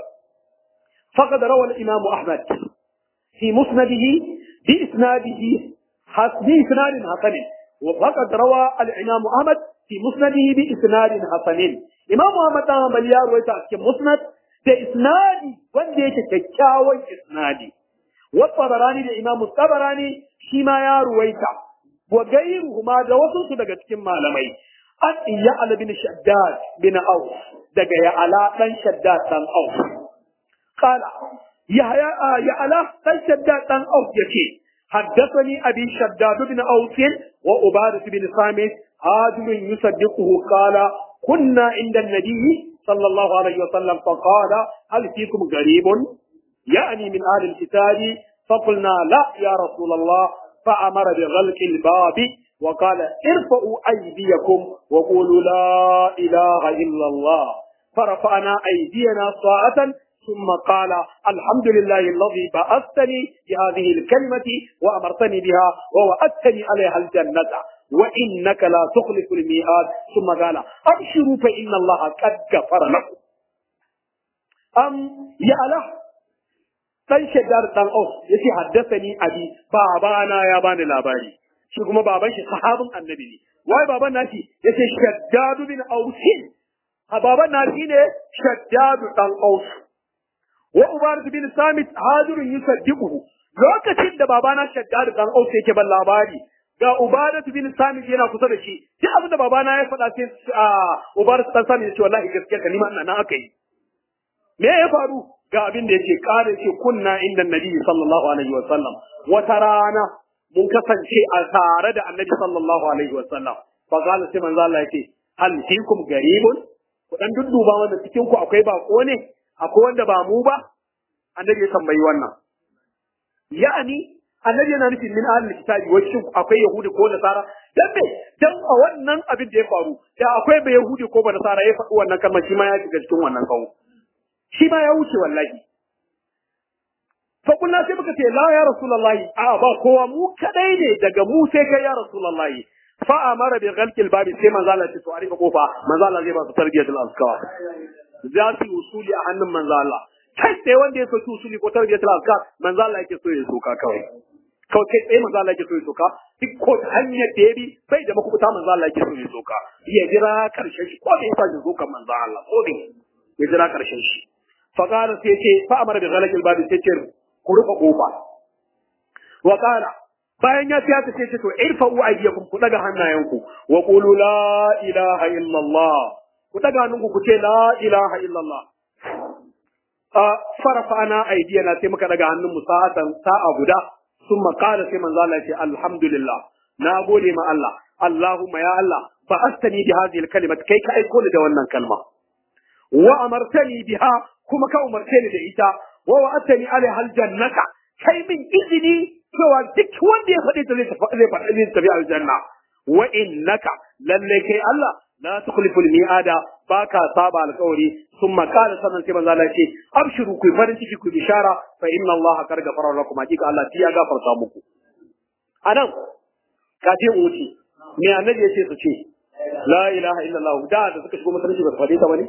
faqad rawa al-imam Ahmad fi musnadihi bi isnadihi hasbi isnadin hasan wa faqad rawa al-imam Ahmad fi musnadihi bi isnadin hasan imam Ahmad ta bal ya ruwaita cikin musnad da isnadi wanda yake kyakkyawan isnadi wa tabarani da imam tabarani shi ma ya ruwaita wa gairuhuma da wasu su daga cikin malamai an iya ala bin shaddad bin auf daga ya ala dan shaddad dan auf qala ya ya ala dan shaddad dan auf yace حدثني أبي شداد بن أوس وعبادة بن صامت هاجر يصدقه قال كنا عند النبي صلى الله عليه وسلم فقال هل فيكم غريب يعني من أهل الكتاب فقلنا لا يا رسول الله فأمر بغلق الباب وقال ارفعوا أيديكم وقولوا لا إله إلا الله فرفعنا أيدينا طاعة ثم قال الحمد لله الذي بعثتني بهذه الكلمة وأمرتني بها ووعدتني عليها الجنة wa innaka la tukhlifu al-mi'ad thumma qala abshiru fa inna allaha qad ghafara lakum am ya ala dan shaddar dan aus yace haddathani abi babana ya bani labari shi kuma baban shi sahabin annabi ne wai baban nashi yace shaddad bin aus a baban nashi ne shaddad dan aus wa ubarat bin samit hadirun yusaddiquhu lokacin da babana shaddad dan aus yake ban labari ga ubarat bin samit yana kusa da shi duk abin da babana ya faɗa sai ubarat dan samit ya ce wallahi gaskiya ka nima ina nan aka yi me ya faru ga abin da yake kare ce kunna inda nabi sallallahu alaihi wasallam wata rana mun kasance a tare da annabi sallallahu alaihi wasallam fa qala sai manzo Allah yake hal fikum garibun ku dan dudduba wanda cikin ku akwai bako ne akwai wanda ba mu ba annabi ya tambayi wannan ya'ani annabi yana nufin min ahlul kitabi wa shin akwai yahudi ko nasara dan me dan a wannan abin da ya faru da akwai ba yahudi ko ba nasara ya faɗi wannan kalmar shi ma ya shiga cikin wannan kawo shi ma ya wuce wallahi fa kullu sai muka ce la ya rasulullahi a ba kowa mu kadai ne daga mu sai kai ya rasulullahi fa amara bi ghalqil babi sai manzo Allah ya ce to a rika kofa manzo Allah zai ba su tarbiyatul azkar za su yi usuli a hannun manzo Allah kai sai wanda ya soki usuli ko tarbiyatul azkar manzo Allah yake so ya soka kawai kawai kai tsaye manzo Allah yake so ya soka duk ko hanyar da ya bi bai da makubuta manzo Allah yake so ya soka ya jira karshen shi ko da ya sa sokan manzo Allah ko da ya jira karshen shi فقال سيتي فأمر بغلق الباب سيتر قرب قوفا وقال bayan ya fiya ta ce to irfa'u aydiyakum ku daga hannayenku wa qulu la ilaha illallah ku daga hannunku ku ce la ilaha illallah a farafa'ana aydiyana sai muka daga hannunmu sa'atan sa'a guda summa qala sai manzo Allah ya ce alhamdulillah na gode ma Allah Allahumma ya Allah fa astani bi hadhihi al-kalimat kai ka aiko ni da wannan kalma wa amartani biha kuma ka umarce ni da ita wa wa'atani alaiha aljannata kai min izini cewa duk wanda ya faɗi ta zai tafi zai tafi aljanna wa innaka lalle kai Allah la tukhlifu almi'ada baka saba alƙawari thumma qala sanan sai manzo Allah ce abshiru ku farin ciki ku bishara fa inna Allah qad ghafara lakum hakika Allah ya gafarta muku anan kafin wuce me annabi yace su ce la ilaha illallah da da suka shigo masallaci ba su faɗi ta bane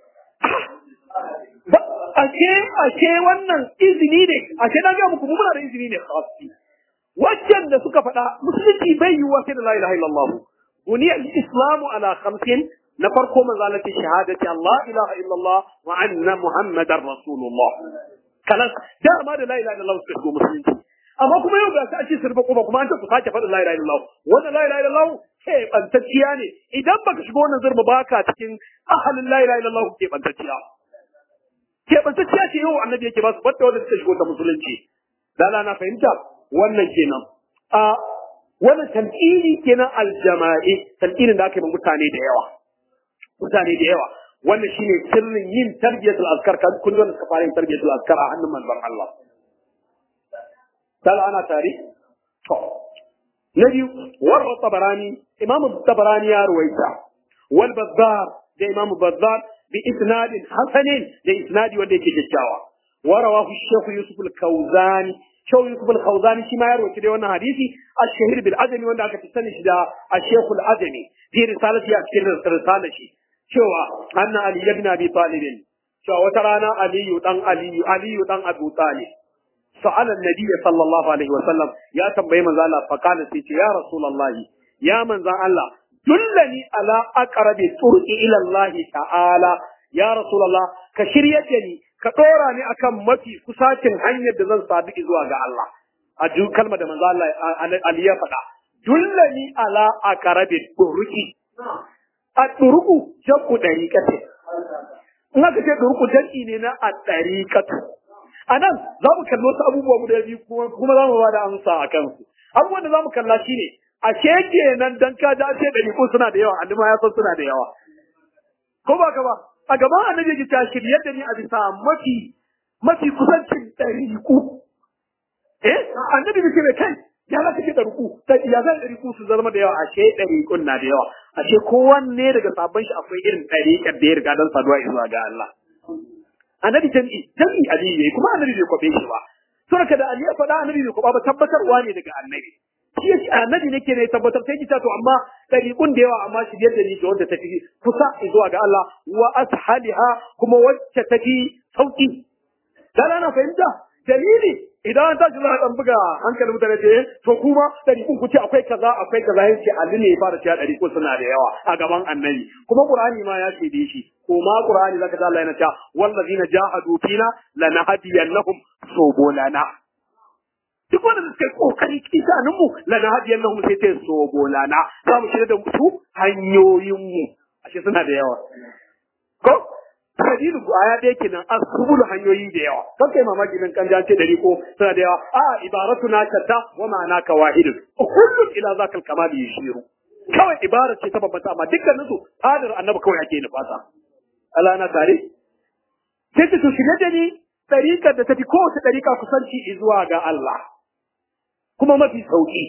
ashe ashe wannan izini ne ashe na ga muku muna da izini ne khassi waccan da suka faɗa musulunci bai yiwuwa sai da la ilaha illallah buniyar islamu ala khamsin na farko manzo Allah ce shahadati Allah ilaha illallah wa anna muhammadar rasulullah kalas dama da la ilaha illallah suka shigo musulunci amma kuma yau ga shi sirfa kuma kuma an ta ku sake faɗin la ilaha illallah wannan la ilaha illallah ke bantacciya ne idan baka shigo wannan zurba baka cikin ahalin la ilaha illallah ke bantacciya keɓantacciya ce yau annabi yake ba su wadda wadda suka shigo ta musulunci dala na fahimta wannan kenan a wannan talqini kenan aljama'i talqinin da aka yi mutane da yawa mutane da yawa wannan shine sirrin yin tarbiyatul azkar kan kun da suka fara yin tarbiyatul azkar a hannun manzon Allah dala ana tare to na biyu warra tabarani imamu tabarani ya ruwaita wal bazzar da imamu bazzar بإسناد حسن لإسناد وديك ججاوة ورواه الشيخ يوسف الكوزاني شو يوسف الكوزاني شما يروي كده وانا حديثي الشهير بالعدمي وانا كتستنش دا الشيخ العدمي في رسالة يأكل رسالة شي شو أن علي بن أبي طالب شو وترانا علي دان علي علي دان أبو طالب سأل النبي صلى الله عليه وسلم يا تنبي من ذا فقال سيتي يا رسول الله يا من ذا الله dullani ala aqrabi turqi ila Allah ta'ala ya rasulullah ka shiryata ni ka dora ni akan mafi kusacin hanyar da zan sadu zuwa ga Allah a duk kalmar da manzo Allah Ali ya faɗa dullani ala aqrabi turqi a turqu jabu dariqati in aka ce turqu jami'i ne na a dariqatu anan za mu kallo wasu abubuwa guda biyu kuma za mu ba da amsa a kansu abubuwan da za mu kalla shine ashe kenan dan ka da ce ɗariƙun suna da yawa annabi ya san suna da yawa ko ba ka ba a gaban annabi ya ta shirye da ni a bisa mafi mafi kusancin ɗariƙu eh annabi bai ce mai kai ya za ka ce ɗariƙu ya zan ɗariƙu su zama da yawa ashe ɗariƙun na da yawa ashe kowanne daga sabon shi akwai irin ɗariƙar da ya riga don saduwa zuwa ga Allah annabi jami'i jami'i aliyu yayi kuma annabi bai kwabe shi ba saboda da Ali ya faɗa annabi bai kwaba ba tabbatarwa ne daga annabi shi yake annabi nake ne tabbatar sai kita to amma dariqun da yawa amma shi da ni da wanda tafi kusa zuwa ga Allah wa ashaliha kuma wacce tafi sauki dan ana fahimta dalili idan an tashi za a dan buga hankalin mutane ce to kuma dariqun ku ce akwai kaza akwai kaza yace Ali ne ya fara cewa dariqun suna da yawa a gaban annabi kuma Qur'ani ma ya ce da shi ko ma Qur'ani zaka ta Allah yana cewa wallazina jahadu fina lanahdiyannahum subulana duk wanda suka yi kokari kisanin mu lana hadiyan lahum sai ta so bolana za mu shirya da su hanyoyin mu ashe suna da yawa ko hadilu aya da yake nan asbul hanyoyi da yawa kan kai mamaki nan kan jace dari ko suna da yawa a ibaratuna shatta wa ma'ana ka wahidun kullun ila zakal kamal yashiru kawai ibara ce ta babbata amma dukkanin su fadar annabi kawai ake nufata Allah na tare sai ta shirye da ni ɗariƙar da ta fi kowace ɗariƙa kusanci zuwa ga Allah. kuma mafi sauki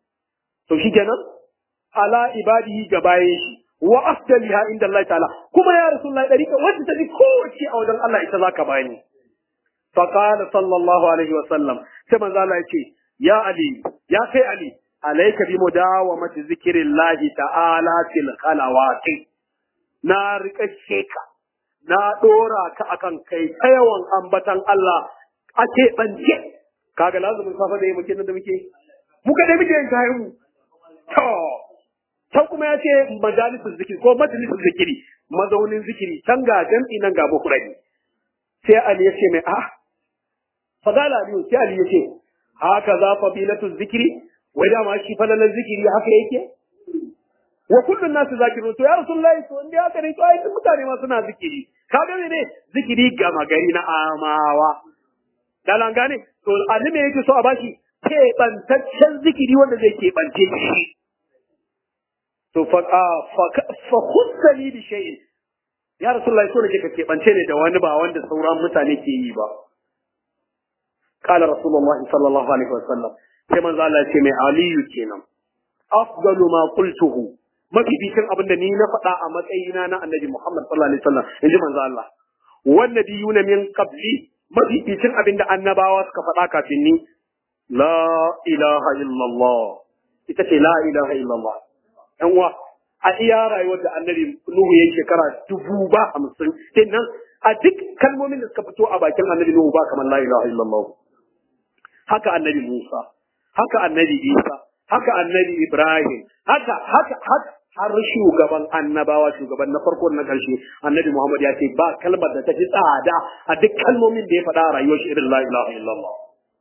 to shi kenan ala ibadihi ga bayan shi wa afdaliha inda Allah ta'ala kuma ya rasulullahi dariqa wacce ta fi kowace a wajen Allah ita zaka bani fa qala sallallahu alaihi wa sallam sai manzo Allah ya ce ya ali ya kai ali alayka bi mudawamati zikrillahi ta'ala fil khalawati na rika ka na dora ka akan kai ta yawan ambatan Allah a keɓance kaga lazumin safa da yi muke nan da muke muka dai muke yin kayan mu to can kuma ya ce majalisun zikiri ko majalisun zikiri mazaunin zikiri can ga jam'i nan ga bukurani sai Ali ya ce mai a fadala aliyu sai Ali ya ce haka za fadilatu zikiri wai dama shi falalan zikiri haka yake wa kullun nasu zakiru to ya rasulullahi to inda haka ne to ai mutane ma suna zikiri kaga ne zikiri gama gari na amawa dalan gane to annabi yake so a bashi keɓantaccen zikiri wanda zai keɓance shi to fa fa khussali bi shay'in ya rasulullahi so nake ka keɓance ne da wani ba wanda sauran mutane ke yi ba qala rasulullahi sallallahu alaihi wasallam sai manzo Allah ya ce mai aliyu kenan afdalu ma qultuhu mafificin abin da ni na faɗa a matsayina na annabi Muhammad sallallahu alaihi wasallam inji manzo Allah wan nabiyuna min qabli mafificin abin da annabawa suka faɗa kafin ni la ilaha illallah ita ce la ilaha illallah yan uwa a iya rayuwar da annabi Nuhu ya shekara dubu ba hamsin kenan a duk kalmomin da suka fito a bakin annabi Nuhu ba kamar la ilaha illallah haka annabi Musa haka annabi Isa haka annabi Ibrahim haka haka haka har shugaban annabawa shugaban na farko na karshe annabi Muhammad ya ce ba kalmar da ta fi tsada a duk kalmomin da ya faɗa a rayuwar shi irin la ilaha illallah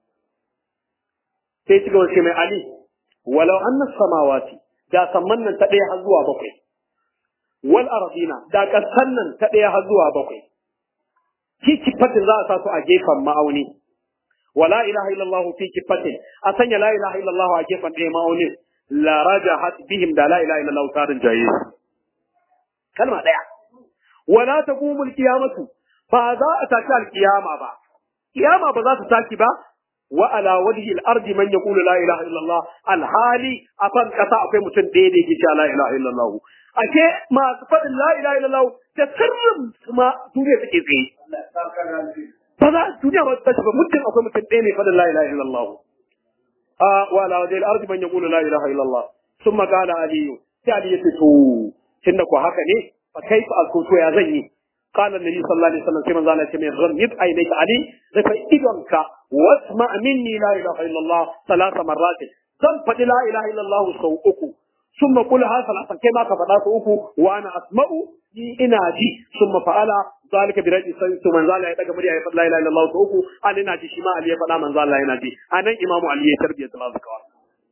sai ci gaba ce mai ali walau anna samawati da samman nan ta ɗaya har zuwa bakwai wal ardina da ƙasan nan ta ɗaya har zuwa bakwai ki kifatin za a sa su a gefen ma'auni wala ilaha illallah fi kifatin a sanya la ilaha illallah a gefen ɗaya ma'aunin la rajahat bihim da la ilaha illallah tarin jaye kalma daya wala taqumul qiyamatu ba za a tashi alqiyama ba kiyama ba za ta tashi ba wa ala wajhi al-ard man yaqulu la ilaha illallah alhali afan kasa akwai mutum ɗaya da yake cewa la ilaha illallah ake masu faɗin la ilaha illallah da sirrin kuma duniya take tsaye ba za duniya ba ta tashi ba mutum akwai mutum ɗaya ne faɗin la ilaha illallah وعلى وجه الارض من يقول لا اله الا الله ثم قال علي sai Ali ya ce to tunda ko haka ne fa kai fa alkuto ya zan yi qala annabi sallallahu alaihi wasallam sai manzo Allah ya ce mai ghammid aynaka ali rufe idonka wasma minni la ilaha illallah salasa marrat zan faɗi la ilaha illallah sau uku summa qul ha salatan kai ma ka faɗa sau uku wa ana asma'u ni ina ji summa fa'ala zalika bi radi sai to manzo Allah ya daga murya ya faɗa la ilaha illallah sau uku an ina ji shi ma Ali ya faɗa manzo Allah yana ji anan imamu Ali ya tarbiya salatu kawai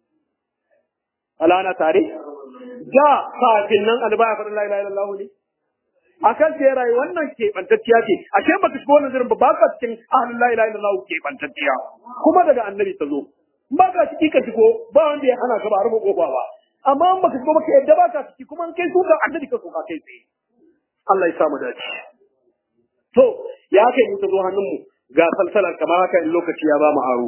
ala na tare da kafin nan alba ya faɗa la ilaha illallah ne akan ce rayu wannan keɓantacciya ce ashe baka shigo wannan zirin ba ba ka cikin ahlul la ilaha illallah keɓantacciya kuma daga annabi ta zo ba ka ciki ka shigo ba wanda ya hana ka ba rufe kofa ba amma in baka shigo baka yadda ba ka ciki kuma in kai suka annabi ka soka kai tsaye Allah ya samu dace to ya kai mu ta zo hannun mu ga salsalar kamar haka in lokaci ya ba mu aro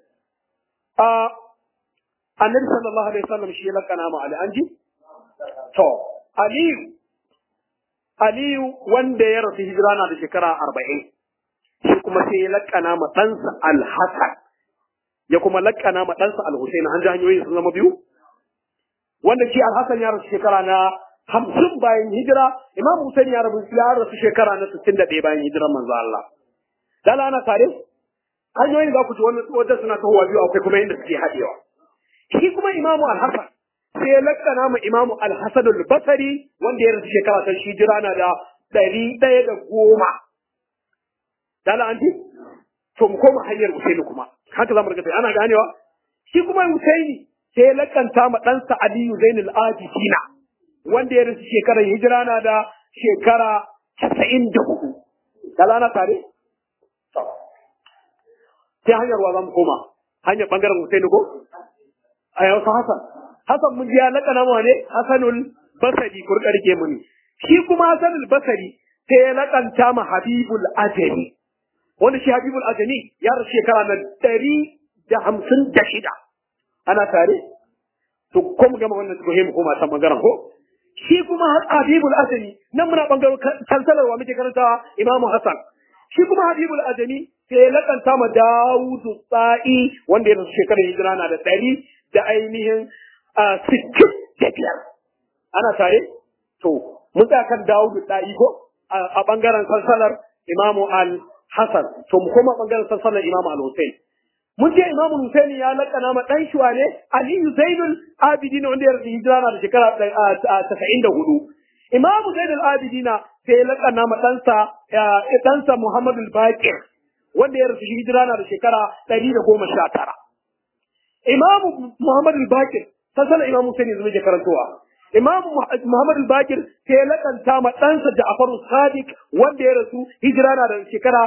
a annabi sallallahu alaihi wasallam shi ya lakana mu ali anji to aliyu aliyu wanda ya rasu hijira na da shekara arba'in shi kuma sai ya lakana ma ɗansa alhassan ya kuma lakkana ma ɗansa al-Husayn an ji hanyoyin sun zama biyu wanda shi al-Hasan ya rasu shekara na hamsin bayan hijira Imam Husayn ya rasu ya rasu shekara na sittin da ɗaya bayan hijirar manzo Allah dala ana tare hanyoyin za ku ji wannan wajen suna tahowa biyu akwai kuma inda suke haɗewa shi kuma Imam al-Hasan sai ya lakkana ma Imam al-Hasan al-Basri wanda ya rasu shekara ta hijira na da ɗari ɗaya da goma dala an ji to mu koma hanyar Husaini kuma haka zamu riga ana ganewa shi kuma Husaini sai ya lakanta ma ɗansa Aliyu Zainul Abidina wanda ya rasu shekarar hijira na da shekara casa'in da hudu. Dala na tare? Sai hanyar wa zamu koma hanyar ɓangaren Husaini ko? A yau Hassan. Hassan mun ji ya lakana ma ne Hassanul Basari kurka rike mu ne. Shi kuma Hassanul Basari sai ya lakanta ma Habibul Ajami. Wanda shi Habibul Ajami ya rasu shekara na ɗari da hamsin da shida. ana tare to ko mu gama wannan tuhe mu koma san bangaren ko shi kuma Habibul Azami nan muna bangaren salsalar wa muke karantawa Imam Hassan shi kuma Habibul Azami sai ya lakanta ma Dawudu Tsa'i wanda ya rasu shekarar hijira na da ɗari da ainihin sittin da biyar ana tare to mun tsaya kan Dawudu Tsa'i ko a bangaren salsalar Imam Al-Hassan to mu koma bangaren salsalar Imam Al-Hussein mun ce Imam Hussein ya lakana ma dan shi wane Aliyu Zainul Abidin wanda ya rasu hijira na da shekara 94 Imam Zainul Abidin sai ya lakana ma ɗansa ɗansa Muhammad al-Baqir wanda ya rasu hijira na da shekara 119 Imam Muhammad al-Baqir sasana Imam Hussein yanzu muke karantowa Imam Muhammad al-Baqir sai ya lakanta ma ɗansa Ja'far Sadiq wanda ya rasu hijira na da shekara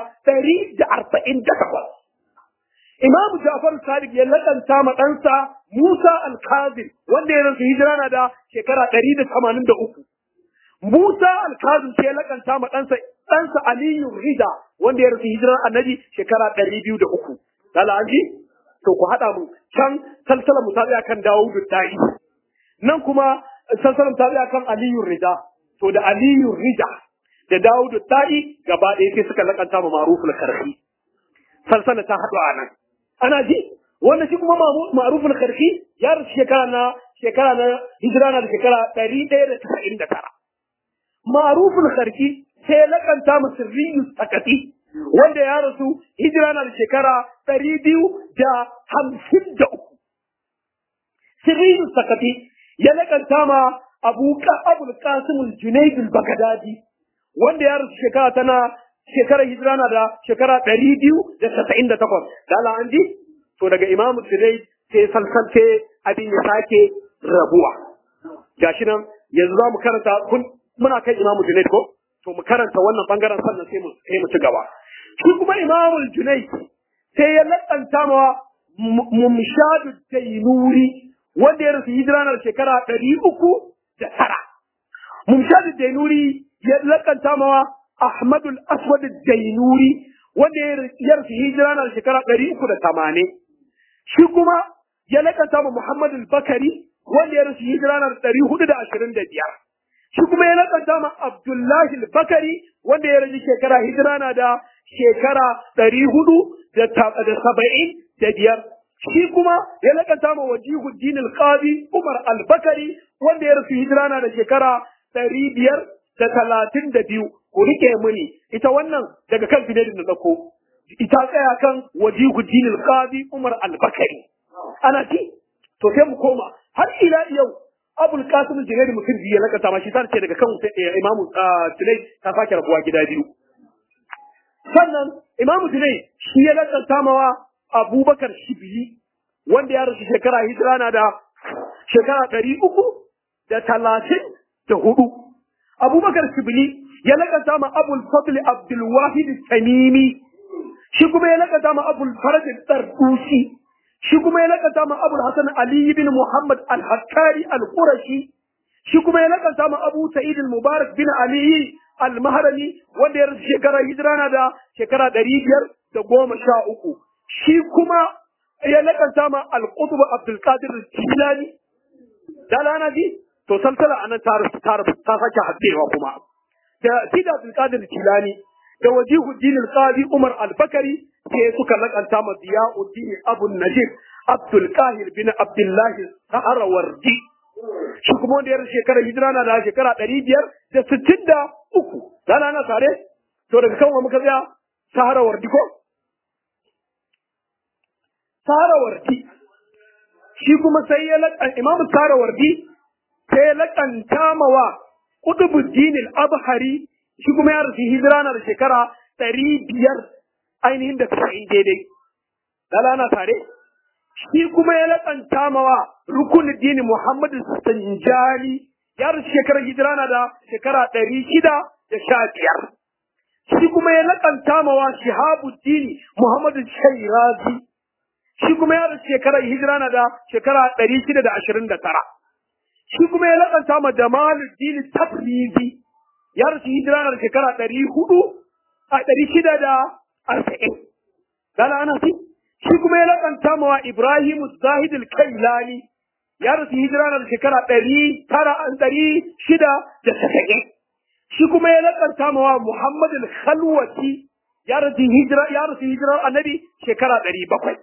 148 Imam Ja'far Sadiq ya lakanta ma ɗansa Musa Al-Kazim wanda ya rasu hijira na da shekara ɗari da tamanin da uku. Musa Al-Kazim sai ya lakanta ma ɗansa ɗansa Aliyu Rida wanda ya rasu hijirar annabi shekara ɗari biyu da uku. Lala an ji? To ku haɗa mu can salsalar mu ta tsaya kan Dawudu Da'i. Nan kuma salsalar ta tsaya kan Aliyu Rida. To da Aliyu Rida da Dawudu Da'i gaba ɗaya sai suka lakanta ma Maruful Karfi. Salsala ta haɗu a nan. ana ji wanda shi kuma ma'ruful karfi ya rasu shekara na shekara na hijira na da shekara ɗari ɗaya da tasa'in da tara ma'ruful karfi sai lakanta mu sirriyu sakati wanda ya rasu hijira na da shekara ɗari biyu da hamsin da uku sirriyu sakati ya lakanta ma abu abul qasim al-junayd al-baghdadi wanda ya rasu shekara tana shekarar hijira na da shekara ɗari biyu da casa'in da takwas. Dala an ji? To daga imamu Tudai sai salsalce abin ya sake rabuwa. Gashi nan yanzu za mu karanta kun muna kan imamu Tudai ko? To mu karanta wannan bangaren sannan sai mu sai mu ci gaba. Shi kuma imamu Junai sai ya lakanta ma mumshadu tainuri wanda ya rasu hijira na da shekara ɗari uku da tara. Mumshadu tainuri ya lakanta ma Ahmadul Aswad Dainuri wanda ya rasu hijira na shekara ɗari uku da tamanin. Shi kuma ya lakanta ma Muhammad Bakari wanda ya rasu hijira na ɗari hudu da ashirin da biyar. Shi kuma ya lakanta ma Abdullahi Bakari wanda ya rasu shekara hijira na da shekara ɗari hudu da saba'in da biyar. Shi kuma ya lakanta ma Wajihuddin Al-Qadi Umar Al-Bakari wanda ya rasu hijira na da shekara ɗari biyar da talatin da biyu. ku rike muni ita wannan daga kan finadin da ɗauko ita tsaya kan wajihu dinil qadi umar al-bakari ana ci to sai mu koma har ila yau abul qasim jinadi mutum biyu ya lakata ma shi ta ce daga kan imamu tunai ta sake rabuwa gida biyu sannan imamu tunai shi ya lakata mawa abubakar shibili wanda ya rasu shekara hijira na da shekara ɗari uku da talatin da hudu abubakar shibili ya lakanta ma abul fadl abdul wahid tamimi shi kuma ya lakanta ma abul faraj tardusi shi kuma ya lakanta ma abul hasan ali ibn muhammad al hakkari al qurashi shi kuma ya lakanta ma abu sa'id al mubarak bin ali al mahrami wanda ya rasu shekara hijira na da shekara ɗari biyar da goma sha uku shi kuma ya lakanta ma al qutb abdul qadir al jilani dalana ji to salsala anan ta ta ta sake haddewa kuma da Sida Abdul Qadir Jilani da wajihuddin al-qadi Umar al-Bakari sai suka lakanta ma Ziyauddin Abu Najib Abdul Qahir bin Abdullah Saharawardi shi kuma wanda ya shekara hijira na da shekara ɗari biyar da sittin da uku rana na tare to daga kan wa muka tsaya Saharawardi ko Saharawardi shi kuma sai ya laƙan Imam Saharawardi sai ya laƙanta mawa Qutbuddin al-Abhari shi kuma ya rasu hijira na da shekara ɗari biyar ainihin da tasa'in daidai. Lala na tare? Shi kuma ya laƙanta mawa Rukunuddin Muhammad Sanjani ya rasu shekarar hijira na da shekara ɗari shida da sha biyar. Shi kuma ya laƙanta mawa Shihabuddin Muhammad Shairazi. Shi kuma ya rasu shekarar hijira na da shekara ɗari shida da ashirin da tara. Shi kuma ya laƙanta ma Jamaluddin Tabrizi. ya rasu hijira na shekara ɗari hudu a ɗari shida da arba'in. Gala ana fi? Shi kuma ya lakanta mawa Ibrahim Zahid al-Kailani ya rasu hijira na shekara ɗari tara an ɗari shida da tasa'in. Shi kuma ya lakanta mawa Muhammad al-Khalwati ya rasu hijira ya rasu hijira annabi shekara ɗari bakwai.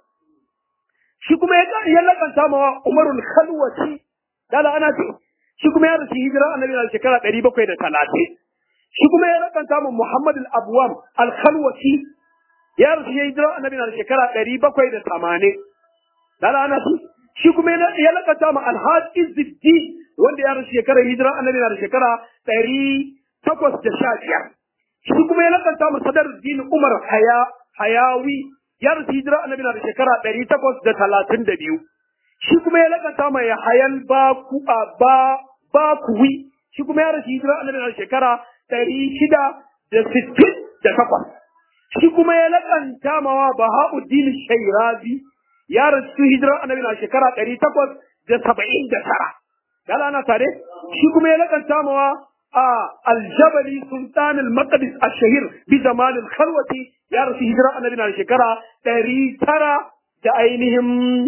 Shi kuma ya lakanta mawa Umar al-Khalwati gala ana fi? Shi kuma ya rasu hijira annabi na shekara ɗari bakwai da talatin. shi kuma ya rakanta mu Muhammad al-Abwam al-Khalwati ya rasu ya hijira annabi na shekara ɗari bakwai da tamanin. Dala ana su shi kuma ya rakanta mu Al-Hajj Izzuddin wanda ya rasu shekara hijira annabi na shekara ɗari takwas da sha biyar. Shi kuma ya rakanta mu Sadaruddin Umar Haya Hayawi ya rasu hijira annabi na shekara ɗari takwas da talatin da biyu. Shi kuma ya rakanta mu Yahayal Baku ba Bakuwi shi kuma ya rasu hijira annabi na shekara ɗari shida da sittin da takwas. Shi kuma ya laƙanta mawa Baha'uddin Shairazi ya rasu hijirar annabi na shekara ɗari takwas da saba'in da tara. Yala ana tare? Shi kuma ya laƙanta mawa a Aljabali Sultan al-Maqdis al-Shahir bi Jamal al-Khalwati ya rasu hijirar annabi na shekara ɗari tara da ainihin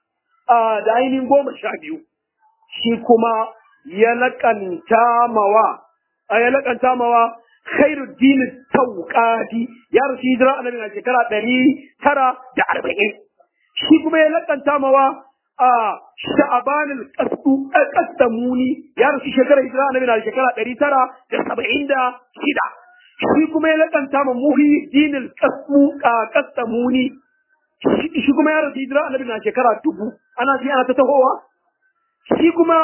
da ainihin goma sha biyu. Shi kuma ya laƙanta mawa ya lakanta mawa khairuddin tauqadi ya rasu hijira annabi na shekara ɗari tara da arba'in shi kuma ya lakanta mawa a sha'aban al-qasdamuni ya rasu shekara hijira annabi na shekara ɗari tara da saba'in da shida shi kuma ya lakanta ma muhyiddin al-qasdamuni shi kuma ya rasu hijira annabi na shekara dubu ana ji ana ta tahowa shi kuma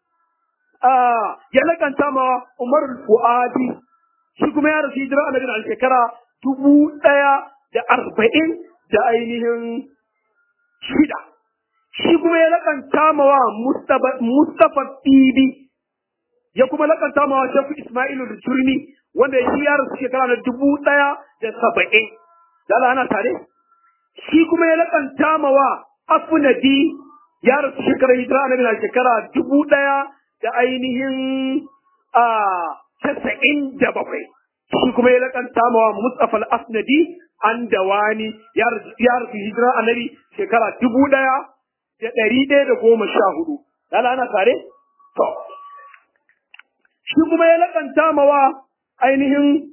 ya lakanta ma Umar Fuadi shi kuma ya rasu hijira annabi na shekara dubu ɗaya da arba'in da ainihin shida. Shi kuma ya lakanta ma wa Mustapha Bibi ya kuma lakanta ma wa Shafi Ismailu da Turmi wanda shi ya rasu shekara na dubu ɗaya da saba'in. Dala ana tare? Shi kuma ya lakanta ma wa Afunadi ya rasu shekara hijira annabi na shekara dubu ɗaya da ainihin a casa'in da bakwai. Shi kuma ya lakanta mawa Mustapha al-Asnadi an dawani ya rasu hijira annabi shekara dubu ɗaya da ɗari ɗaya da goma sha hudu. Lala ana tare? To. Shi kuma ya lakanta mawa ainihin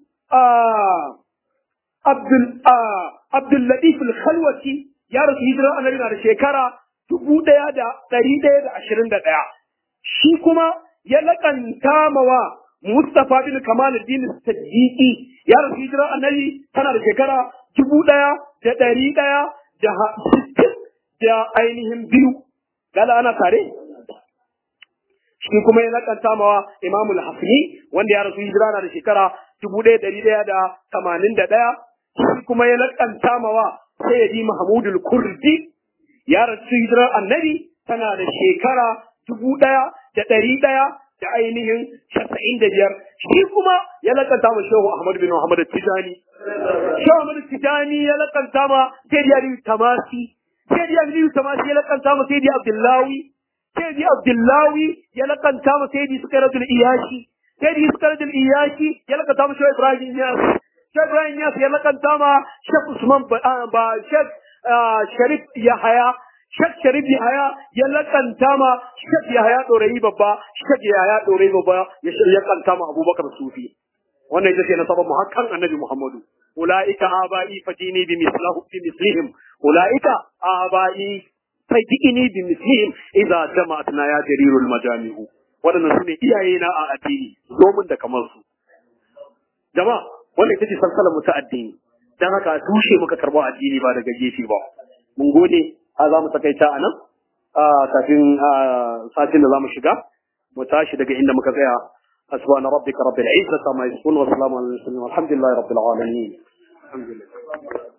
Abdul Latif al-Khalwati ya rasu hijira annabi na da shekara dubu ɗaya da ɗari ɗaya da ashirin da ɗaya. shi kuma ya laƙanta mawa Mustapha bin Kamal din Siddiqi ya rasu hijira annabi tana da shekara dubu ɗaya da ɗari ɗaya da sittin da ainihin biyu. Gala ana tare? Shi kuma ya laƙanta mawa Imamul Hafni wanda ya rasu hijira na da shekara dubu ɗaya ɗari ɗaya da tamanin da ɗaya. Shi kuma ya laƙanta mawa Sayyidi Mahmudul Kurdi ya rasu hijira annabi tana da shekara dubu ɗaya da ɗari ɗaya da ainihin casa'in da biyar shi kuma ya lakanta ma shehu ahmad bin muhammad tijani shehu ahmad tijani ya lakanta ma sayyidi aliyu tamasi sayyidi aliyu tamasi ya lakanta ma sayyidi abdullahi sayyidi abdullahi ya lakanta ma sayyidi sukaratul iyashi sayyidi sukaratul iyashi ya lakanta ma shehu ibrahim yas shehu ibrahim yas ya lakanta ma shehu usman ba shehu sharif yahaya Shek Sharif Yahaya ya lakanta ma Shek Yahaya Dorayi babba, Shek Yahaya Dorayi babba ya ya kanta ma Abubakar Sufi. wannan ita ce nasabar mu hakan annabi Muhammadu ulaika abai fadini bi mislahu bi mislihim ulaika abai fadini bi mislihim idza jama'atna ya jarirul majami'u wadannan sune iyaye na a addini zo mun da kamar su jama'a wannan ita ce salsalar mu ta addini dan haka tushe muka karbo addini ba daga gefe ba mun gode a za mu takaita a nan kafin satin da za mu shiga mu tashi daga inda muka tsaya سبحان ربك رب العزة ما يصفون وسلام على المرسلين والحمد لله رب العالمين الحمد لله